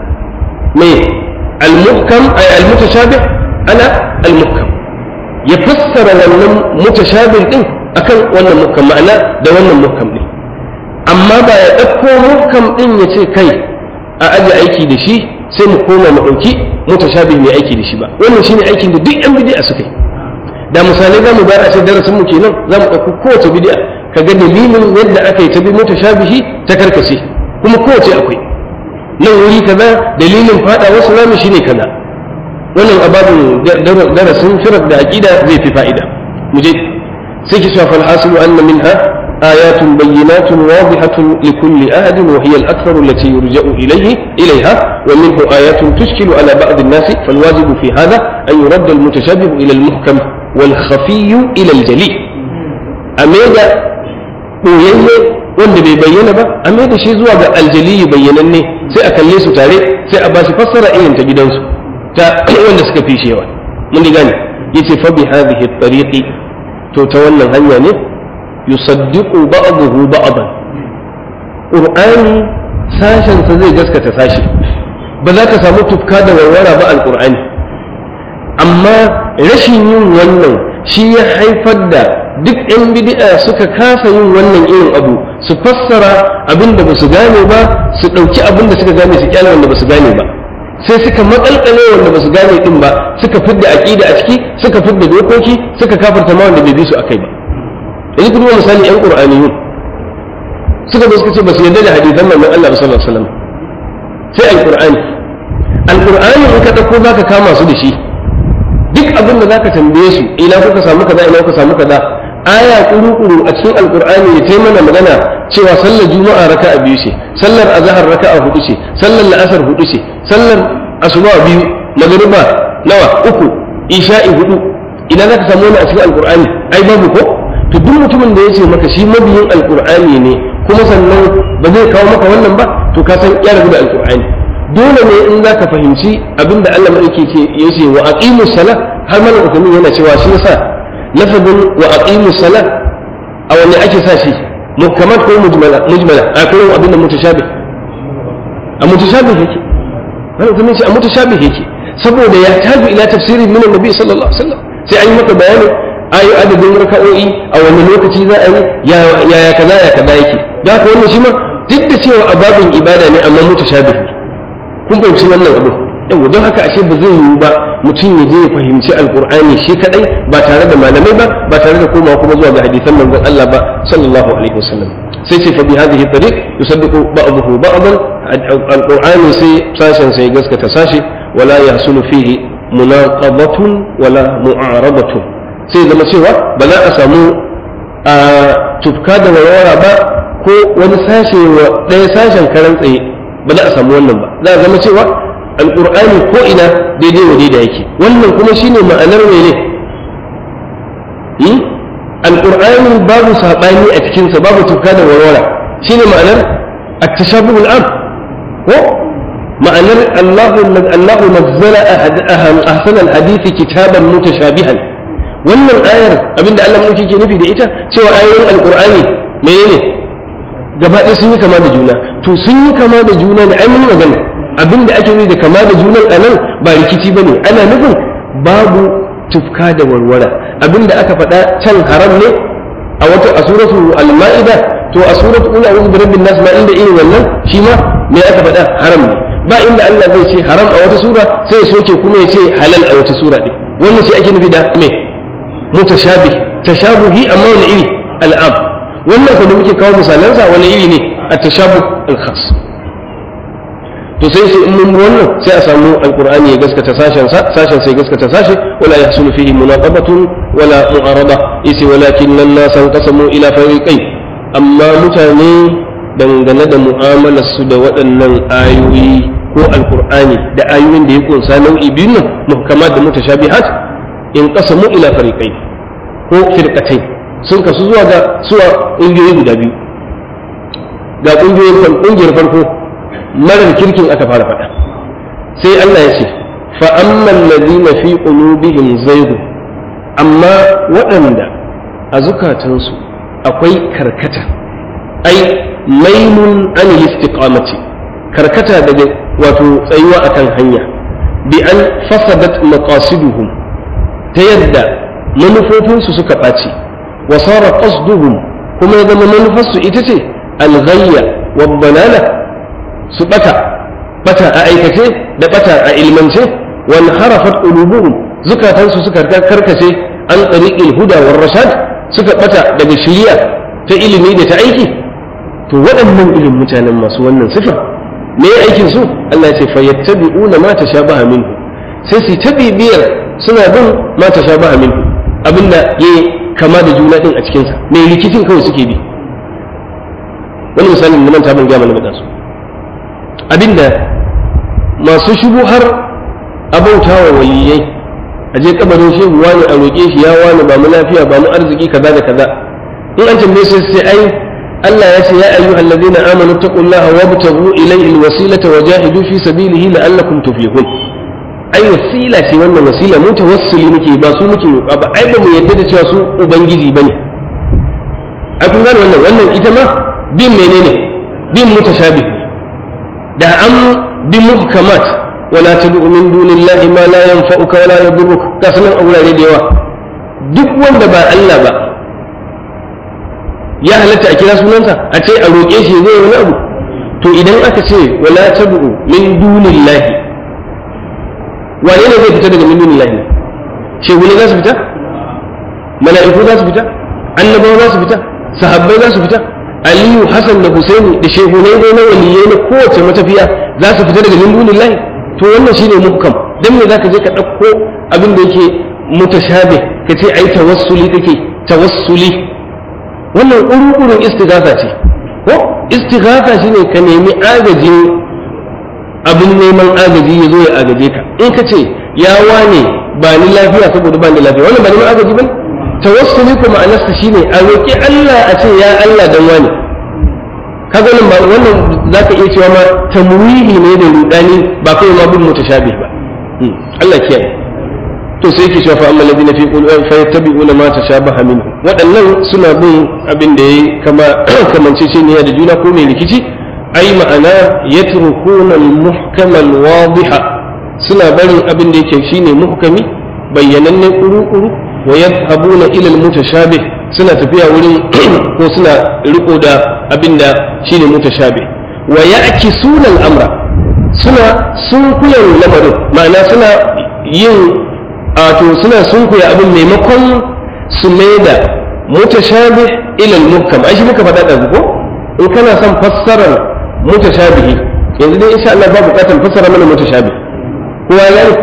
mai al-muhkam ay al-mutashabih ala al-muhkam ya fassara wannan mutashabih din akan wannan muhkam ma'ana da wannan muhkam din amma ba ya ɗauko muhkam ɗin ya ce kai a aje aiki da shi sai mu koma mu ɗauki mutashabi mai aiki da shi ba wannan shine aikin da duk yan bid'a suka yi da misalai za mu bayar a ce darasin mu kenan za mu ɗauko kowace bid'a ka ga dalilin yadda aka yi ta bi mutashabihi ta karkace kuma kowace akwai nan wuri kaza dalilin fada wasu rami shine kaza wannan ababin darasin firar da aqida zai fi fa'ida mu je sai ki shafa al-hasilu anna minha آيات بينات واضحة لكل أحد وهي الأكثر التي يرجع إليه إليها ومنه آيات تشكل على بعض الناس فالواجب في هذا أن يرد المتشابه إلى المحكم والخفي إلى الجلي أميدا ɓoyayye wanda bai bayyana ba a mai da shi zuwa ga aljaliyu bayyananne sai a kalle su tare sai a ba shi fassara irin ta gidansu ta wanda suka fi shewa mun gane yace fa bi hadhihi tariqi to ta wannan hanya ne yusaddiqu ba'dahu ba'dan qur'ani sashen sa zai gaskata sashi ba za ka samu tufka da warwara ba alqur'ani amma rashin yin wannan shi ya haifar da duk 'yan bid'a suka kasa yin wannan irin abu su fassara abin da ba su gane ba su ɗauki abin da suka gane su kyale wanda ba su gane ba sai suka makalkale wanda ba su gane din ba suka fidda aqida a ciki suka fidda dokoki suka kafirta ma wanda bai bi su akai ba yanzu kuma misali 'yan qur'aniyun suka zo suka ce ba su yarda da hadisan manzon Allah sallallahu alaihi wasallam sai alqur'ani alqur'ani in ka dauko zaka kama su da shi duk abin da zaka tambaye su ina kuka samu kaza ina kuka samu kaza aya kuru-kuru a cikin alkur'ani ya taimana magana cewa sallar juma'a raka'a biyu ce sallar azhar raka'a hudu ce sallar la'asar hudu ce sallar asuba biyu magriba nawa uku isha'i hudu ina zaka samu wani a cikin alkur'ani ai babu ko to duk mutumin da ya ce maka shi mabiyin alkur'ani ne kuma sannan ba zai kawo maka wannan ba to ka san ya rabu da alkur'ani dole ne in za ka fahimci abin da Allah maɗauki ke ya ce wa aqimu sala har malam ukamin yana cewa shi yasa lafazin wa aqimu sala a wanne ake sa shi muhkamat ko mujmala mujmala a kuma abin da mutashabih a mutashabih yake malam ukamin ce a mutashabih yake saboda ya tabi ila tafsiri min annabi sallallahu alaihi wasallam sai an yi maka bayani ayi adadin raka'o'i a wani lokaci za a yi ya kaza ya kaza yake da haka wannan shi ma duk da cewa a babin ibada ne amma mutashabih kun fahimci wannan abu yau don haka ashe ba zai yiwu ba mutum ya je ya fahimci alqur'ani shi kadai ba tare da malamai ba ba tare da komawa kuma zuwa ga hadisan manzon Allah ba sallallahu alaihi wasallam sai ce fa bi hadhihi tariq yusaddiqu ba'dahu ba'dan alqur'ani sai sashen sai gaskata sashi wala yahsulu fihi munaqabatun wala mu'arabatun sai zama cewa ba za a samu a tufka da warwara ba ko wani sashe wa ɗaya sashen karan tsaye ba za a samu wannan ba za a zama cewa alƙur'ani ko ina daidai wa daidai yake wannan kuma shine ma'anar mene alƙur'ani babu saɓani a cikinsa babu tufka da warwara shine ma'anar at-tashabuhul am ko ma'anar Allahu Allahu nazzala ahsan al-hadith kitaban mutashabihan wannan ayar abinda Allah muke ke nufi da ita cewa ayoyin alqur'ani menene gaba ɗaya sun yi kama da juna to sun yi kama da juna ne ai mun magana abinda ake nufi da kama da junan anan ba rikici bane ana nufin babu tufka da warwara abinda aka faɗa can haram ne a wata a suratu al-ma'ida to a suratu qul a'udhu birabbin nas ma inda irin wannan shi ma me aka faɗa haram ne ba inda Allah zai ce haram a wata sura sai ya soke kuma ya ce halal a wata sura ɗin wannan shi ake nufi da me mutashabih tashabuhi amma wani iri al'am wannan kuma muke kawo misalansa wani iri ne a tashabuh al-khas to sai sai in mun wannan sai a samu alqur'ani ya gaskata sashen sa sashen sai gaskata sashe wala yahsulu fihi munaqabatun wala mu'arada isi walakin nan nasan qasamu ila fariqain amma mutane dangane da mu'amalar su da waɗannan ayoyi ko alqur'ani da ayoyin da ya kunsa nau'i biyun nan muhkamat da mutashabihat in qasamu ila fariqain ko firqatain sun kasu zuwa ga suwa ƙungiyoyi guda biyu ga ƙungiyoyin ƙungiyar farko marar kirkin aka fara faɗa sai Allah ya ce fa amman ladina fi qulubihim zayg amma waɗanda a zukatansu akwai karkata ai mailun an istiqamati karkata daga wato tsayuwa akan hanya bi an fasadat maqasiduhum ta yadda manufofinsu suka ɓaci wa sara qasduhum kuma ya zama manufarsu ita ce alghayya wa balala su bata bata a aikace da bata a ilmance wal harafat qulubuhum zukatansu suka karkace an tariqil huda war rashad suka bata daga shiriya ta ilimi da ta aiki to waɗannan irin mutanen masu wannan sifa me aikin su Allah ya ce fayattabi'una ma tashabaha minhu sai su ta bibiyar suna bin ma tashabaha minhu abinda ya kama da juna din a cikinsa mai rikicin kawai suke bi wani misalin da manta ban gaya mana mata su abinda masu shubu har abauta wa waliyai a je kabarin shehu wani a roƙe shi ya wani ba mu lafiya ba mu arziki kaza da kaza in an tambaye sai sai ai Allah ya ce ya ayyuhal ladina amanu taqullaha wabtaghu ilayhi alwasilata wajahidu fi sabilihi la'allakum tuflihun ai wasila ce wannan wasila mu tawassuli muke ba su muke roƙa ba ai ba mu yadda da cewa su ubangiji bane ai kun gane wannan wannan ita ma bin menene bin mutashabih da an bi muhkamat wala tad'u min dunillahi ma la yanfa'uka wala yadurruka ka sanan a wurare da yawa duk wanda ba Allah ba ya halatta a kira sunansa a ce a roƙe shi zai wani abu to idan aka ce wala tad'u min dunillahi wane ne zai fita daga min dunillahi shehune za su fita mala'iku za su fita annabawa za su fita sahabbai za su fita aliyu hasan da husaini da shehunai dai na waliyai na kowace matafiya za su fita daga min dunillahi to wannan shine muhkam dan me zaka je ka ɗauko abin da yake mutashabi ka ce ai tawassuli kake tawassuli wannan ƙuruƙurin istighatha ce ko istighatha shine ka nemi agajin abin neman agaji ya zo ya agaje ka in ka ce ya wane ba ni lafiya saboda ba ni lafiya wannan ba neman agaji ba tawassuli kuma ma'anarsa shine a roƙi Allah a ce ya Allah dan wani kaga wannan ba wannan zaka iya cewa ma tamwihi ne da rudani ba kai ma bin mutashabih ba Allah kiyaye to sai yake cewa fa amma alladhina fi qulubihim fa yattabi'una ma tashabaha minhu waɗannan suna bin abin da yayi kama kamanceceniya da juna ko mai rikici ai ma'ana yatrukuna al-muhkama al-wadiha suna barin abin da yake shine muhkami bayyananne kuru-kuru wa yadhabuna ila al-mutashabih suna tafiya wurin ko suna riko da abin da shine mutashabih wa ya'kisuna al-amra suna sunkuyan lamarin ma'ana suna yin to suna sunkuya abin maimakon su mai da mutashabih ila al-muhkam ai shi muka faɗa da ko in kana son fassarar mutashabihi yanzu dai insha Allah ba bukatar fassara mana mutashabih kowa ya ne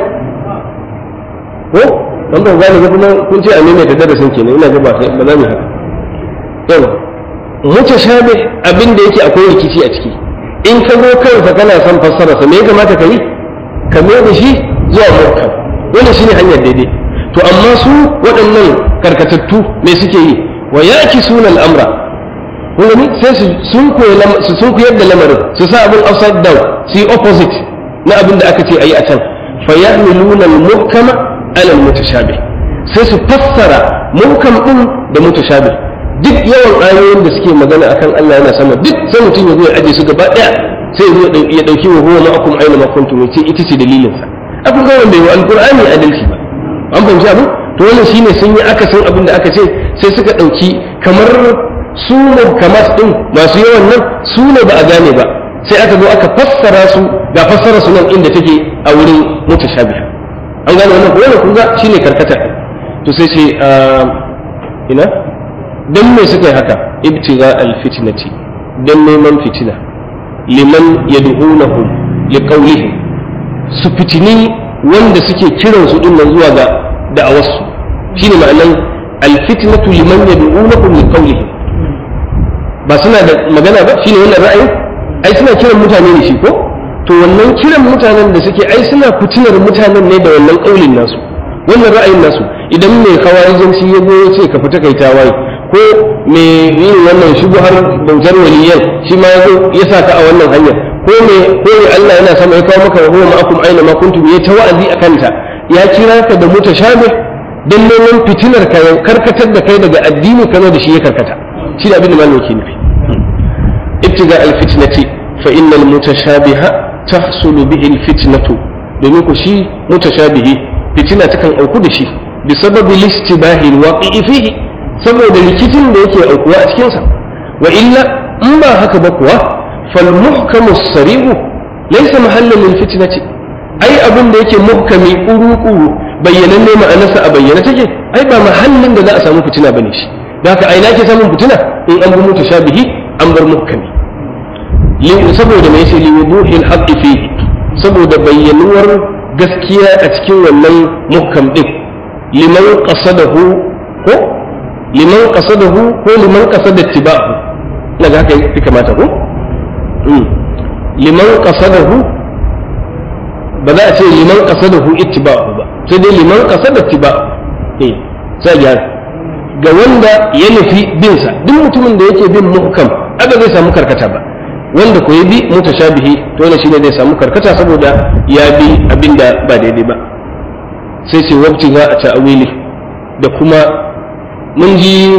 ko dan ba gane ga kuma kun ce a maimaita darasin kenan ina ga ba sai ba za mu haka yawa mutashabih abin da yake akwai rikici a ciki in ka zo kansa kana son fassara sa me ya kamata ka yi ka mai da shi zuwa muhkam wannan shine hanyar daidai to amma su waɗannan karkatattu me suke yi wa yaki sunan amra kun gani sai su sun su sun koyar da lamarin su sa abin upside down su yi opposite na abin da aka ce ayi a can fa yahmiluna al-muhkama ala al-mutashabih sai su fassara muhkam din da mutashabih duk yawan ayoyin da suke magana akan Allah yana sama duk sai mutum ya zo ya aje su gaba daya sai ya dauki wa huwa ma'akum aina ma kuntum yace ita ce dalilin sa abin ga wanda yi alqur'ani adalci ba an fahimci abin to wannan shine sun yi akasin abin da aka ce sai suka dauki kamar su muhkamat din masu yawan nan su ne ba a gane ba sai aka zo aka fassara su ga fassara su nan inda take a wurin mutashabih an gane wannan ko wannan kun ga shine karkata to sai ce ina dan me suka yi haka ibtiga alfitnati dan neman fitina liman yad'unahum liqawlihim su fitini wanda suke kiran su din nan zuwa ga da'awarsu shine ma'anan alfitnatu liman yad'unahum liqawlihim ba suna da magana ba shine wannan ra'ayin ai suna kiran mutane ne shi ko to wannan kiran mutanen da suke ai suna fitinar mutanen ne da wannan kaulin nasu wannan ra'ayin nasu idan mai kawarijanci ya zo ya ce ka fita kai tawaye ko mai yin wannan shubuhar bautar waliyan shi ma ya zo ya sa ka a wannan hanyar ko me ko me Allah yana sama ya kawo maka huwa ma'akum aina ma kuntum ya ta wa'azi akan ta ya kira ka da mutashabih dan neman fitinar ka karkatar da kai daga addini kana da shi ya karkata shi da abin da malamin ke nufi ibtiga alfitnati fa innal mutashabiha tahsulu bihi alfitnatu domin ku shi mutashabihi fitina takan auku da shi bi sababi listibahi alwaqi'i fihi saboda rikicin da yake aukuwa a cikin sa wa illa in ba haka ba kuwa fal muhkamu sarihu laysa mahallan lil fitnati ai abin da yake muhkami kuru-kuru bayyananne ma'anarsa a bayyana take ai ba mahallin da za a samu fitina bane shi da haka ai ke samun fitina in an bi mutashabihi an bar muhkami saboda mai yace liwuduhil haqqi fihi saboda bayyanuwar gaskiya a cikin wannan muhkam din liman qasadahu ko liman qasadahu ko liman qasada ittiba'u daga haka ya kamata ko liman qasadahu ba za a ce liman qasadahu ittiba'u ba sai dai liman qasada ittiba'u eh sai gyara ga wanda ya nufi binsa duk mutumin da yake bin muhkam aka zai samu karkata ba wanda ko ya bi mutashabihi to wannan shine zai samu karkata saboda ya bi abinda ba daidai ba sai ce wabti za a ta'awili da kuma mun ji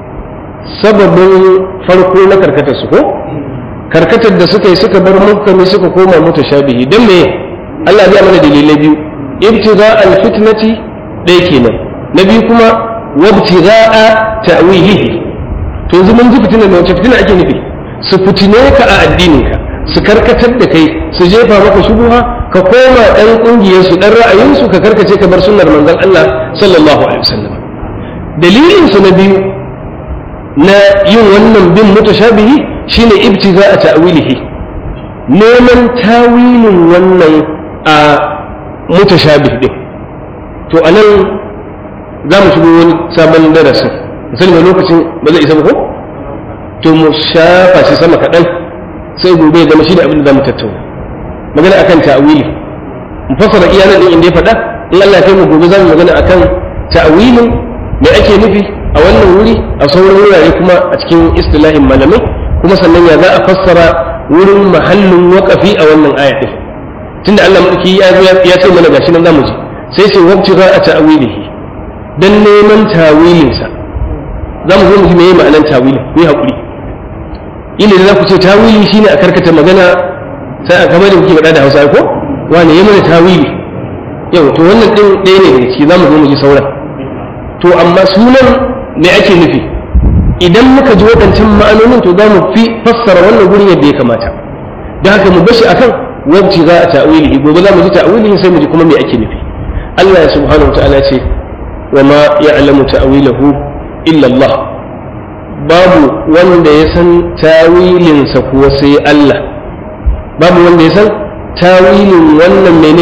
sababin farko na karkatar su ko karkatar da suka yi suka bar muhkami suka koma mutashabihi dan me Allah ya mana dalilai biyu ibtiza al-fitnati ɗaya kenan na biyu kuma wabtiza'a ta'wilihi to yanzu mun ji fitina ne wace fitina ake nufi su fitine ka a addininka su karkatar da kai su jefa maka shubuha ka koma dan kungiyar su dan ra'ayin su ka karkace ka bar sunnar manzon Allah sallallahu alaihi wasallam dalilin su na biyu na yin wannan bin mutashabihi shine ibtiza'a ta'wilihi neman tawilin wannan a mutashabih din to anan za mu shigo wani sabon darasin misali mai lokacin ba zai isa ba ko to mu shafa shi sama kaɗan sai gobe zama shi da abin da za mu tattauna magana akan ta'awili mu fassara iyalan din inda ya faɗa in Allah ya kai mu gobe za mu magana akan ta'awilin me ake nufi a wannan wuri a sauran wurare kuma a cikin istilahin malamai kuma sannan ya za a fassara wurin mahallin waƙafi a wannan aya ɗin tunda Allah madauki ya ya ce mana gashi nan zamu ji sai ce wabti za a ta'awilihi dan neman tawilinsa za mu zo mu ji meye ma'anar tawili ku yi haƙuri ila da za ku ce tawili shine a karkata magana sai a kamar da kuke faɗa da Hausa ko wani ya mana tawili yau to wannan din ɗaya ne daga ciki za mu zo mu ji sauran to amma sunan me ake nufi idan muka ji waɗancan ma'anonin to za mu fi fassara wannan gurin yadda ya kamata da haka mu bashi akan wabci za a ta'wilihi gobe za mu ji ta'wilihi sai mu ji kuma me ake nufi Allah ya subhanahu wa ta'ala ce wa ma ya'lamu ta'wilahu illa Allah babu wanda ya san tawilinsa kuwa sai Allah babu wanda ya san tawilin wannan mene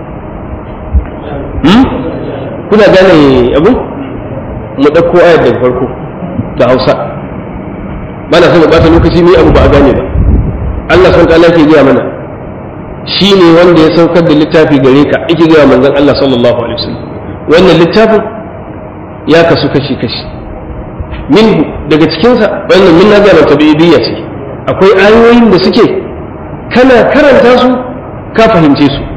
hmm? kuna gane abu mu ɗauko ayar daga farko da hausa ba na son mu ɓata lokaci ne abu ba a gane ba Allah sun ta'ala ke gaya mana shi ne wanda ya saukar da littafi gare ka ake gaya manzon Allah sallallahu alaihi wasallam wannan littafin ya kasu kashi kashi minhu daga cikinsa wannan min nazara tabi'idiyya ce akwai ayoyin da suke kana karanta su ka fahimce su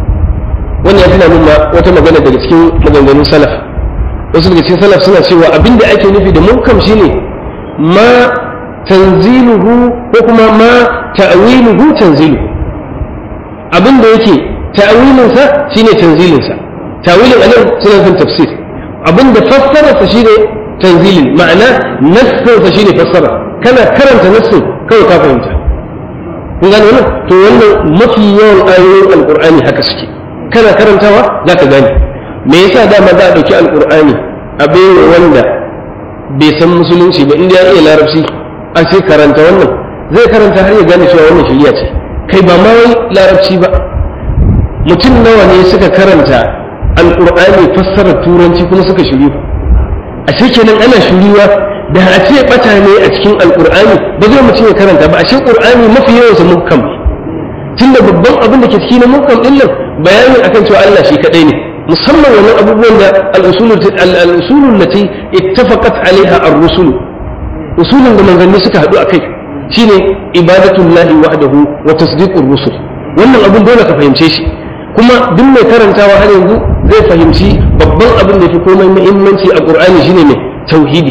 wannan ya tuna min ma wata magana daga cikin maganganun salaf wasu daga cikin salaf suna cewa abinda ake nufi da munkam shine ma tanziluhu ko kuma ma ta'wiluhu tanziluhu abinda yake ta'wilinsa shine tanzilinsa ta'wilin anan suna nufin tafsir abinda fassararsa shine tanzilin ma'ana nassinsa shine fassara kana karanta nassin kawai ka fahimta kun gane wannan to wannan mafi yawan ayoyin alqur'ani haka suke kana karantawa za ka gane me yasa dama za a ɗauki alqur'ani a baiwa wanda bai san musulunci ba inda ya iya larabci a ce karanta wannan zai karanta har ya gane cewa wannan shari'a ce kai ba ma wai larabci ba mutum nawa ne suka karanta alqur'ani fassarar turanci kuma suka shiryu ashe kenan ana shiriwa da a ce bata ne a cikin alkur'ani ba zai mutum ya karanta ba ashe qur'ani mafi yawan sa muhkam tunda babban abin da ke cikin muhkam din nan bayanin akan cewa Allah shi kadai ne musamman wannan abubuwan da al-usul al-usul lati ittafaqat alaiha ar-rusul usulun da manzanni suka hadu akai shine ibadatullahi wahdahu wa tasdiqur rusul wannan abun dole ka fahimce shi kuma duk mai karantawa har yanzu zai fahimci babban abin da fi komai muhimmanci a qur'ani shine ne tauhidi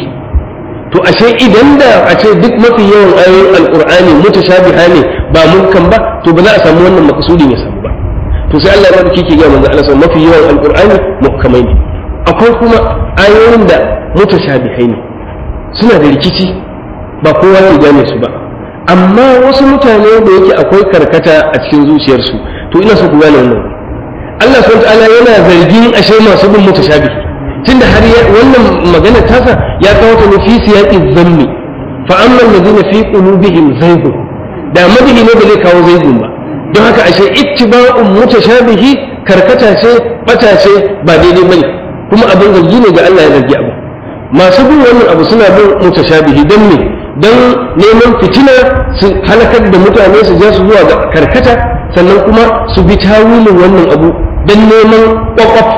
to ashe idan da a ce duk mafi yawan ayoyin alqur'ani mutashabiha ne ba mulkan ba to ba za a samu wannan makasudin ya samu ba to sai Allah ya rubuce ke ga manzo Allah mafi yawan alqur'ani muhkamai ne akwai kuma ayoyin da mutashabihai ne suna da rikici ba kowa ya gane su ba amma wasu mutane da yake akwai karkata a cikin zuciyarsu to ina so ku gane wannan Allah subhanahu ta'ala yana zargin ashe masu bin mutashabih tunda har wannan magana tasa ya kawo ta ne fi siyaqi dhanni fa amma alladhina fi qulubihim zaygun da madihi ne ba zai kawo zaygun ba don haka ashe ittiba'un mutashabihi karkata ce bata ce ba daidai bane kuma abin zargi ne ga Allah ya zargi abu masu bin wannan abu suna bin mutashabihi dan ne dan neman fitina su halakar da mutane su ja su zuwa ga karkata sannan kuma su bi tawilin wannan abu don neman kwakwaf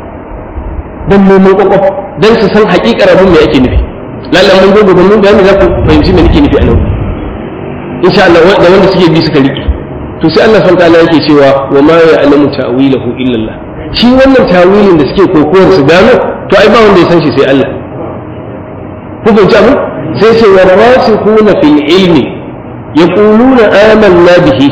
don neman kwakwaf don su san hakikar abin da yake nufi lallan mun gobe mun bayani za ku fahimci me nake nufi a nan insha Allah da wanda suke bi suka rike to sai Allah san ta'ala yake cewa wa ma ya'lamu ta'wilahu illa Allah shi wannan tawilin da suke kokowar su gano to ai ba wanda ya san shi sai Allah ku fahimci abin sai ce wa rasikhuna fil ilmi yaquluna amanna bihi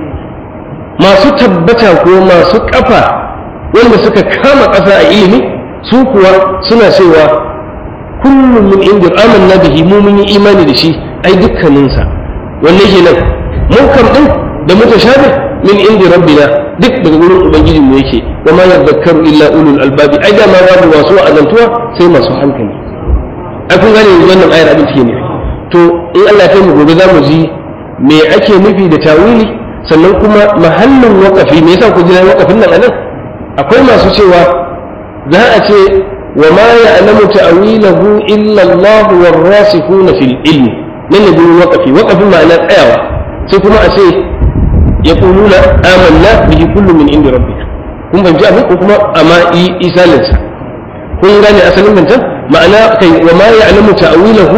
masu tabbata ko masu kafa wanda suka kama ƙasa a ilimi su kuwa suna cewa kullum min inda amanna bihi mu mun yi imani da shi ai dukkaninsa wanne kenan mun kam din da mutashabi min inda rabbina duk daga gurin ubangijin mu yake wa ma yadhakkaru illa ulul albabi ai da ma babu wasu azantuwa sai masu hankali ai kun gane yanzu wannan ayar abin take nufi to in Allah ya kai mu gobe za mu ji me ake nufi da tawili sannan kuma mahallin waƙafi me yasa ku jira waƙafin nan anan akwai masu cewa za a ce wa ma ya'lamu ta'wilahu illa Allah war rasikhuna fil ilmi nan ne gurin waƙafi waƙafin ma'ana tsayawa sai kuma a ce yaquluna amanna bihi kullu min indi rabbika kun ban ji abin ko kuma amma isalin sa kun gane asalin bantan ma'ana kai wa ma ya'lamu ta'wilahu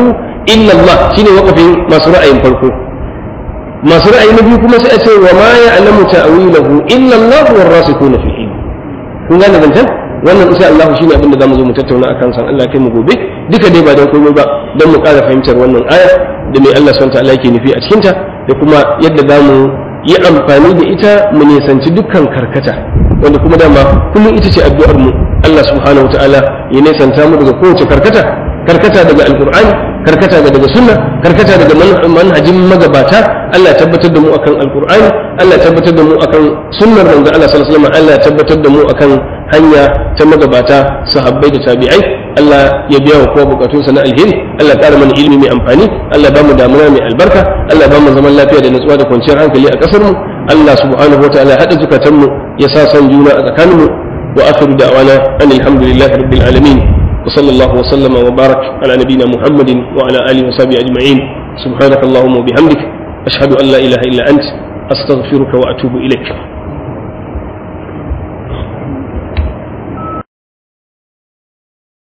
illa Allah shine waqafin masu ra'ayin farko masu ra'ayi na biyu kuma sai a ce wa ma ya'lamu ta'wilahu illa Allah war rasikuna fil ilm kun gane zancen wannan insha Allah shine abin da zamu zo mu tattauna akan san Allah kai mu gobe duka dai ba dan komai ba dan mu ƙara fahimtar wannan aya da mai Allah subhanahu wa ta'ala yake nufi a cikin ta da kuma yadda zamu yi amfani da ita mu nisanci dukkan karkata wanda kuma dama kullum ita ce addu'ar mu Allah subhanahu wa ta'ala ya nisanta mu daga kowace karkata karkata daga alqur'ani karkata daga sunna karkata daga manhajin magabata Allah ya tabbatar da mu akan alqur'ani Allah ya tabbatar da mu akan sunnar manzo Allah sallallahu alaihi wasallam Allah ya tabbatar da mu akan hanya ta magabata sahabbai da tabi'ai Allah ya biya wa kowa bukatunsa na alheri Allah ya ƙara mana ilimi mai amfani Allah ya bamu damuna mai albarka Allah ya bamu zaman lafiya da natsuwa da kwanciyar hankali a ƙasar mu Allah subhanahu wataala ya haɗa zukatan mu ya sa son juna a tsakanin mu wa akhiru da'wana alhamdulillahi rabbil alamin وصلى الله وسلم وبارك على نبينا محمد وعلى اله وصحبه اجمعين سبحانك اللهم وبحمدك اشهد ان لا اله الا انت استغفرك واتوب اليك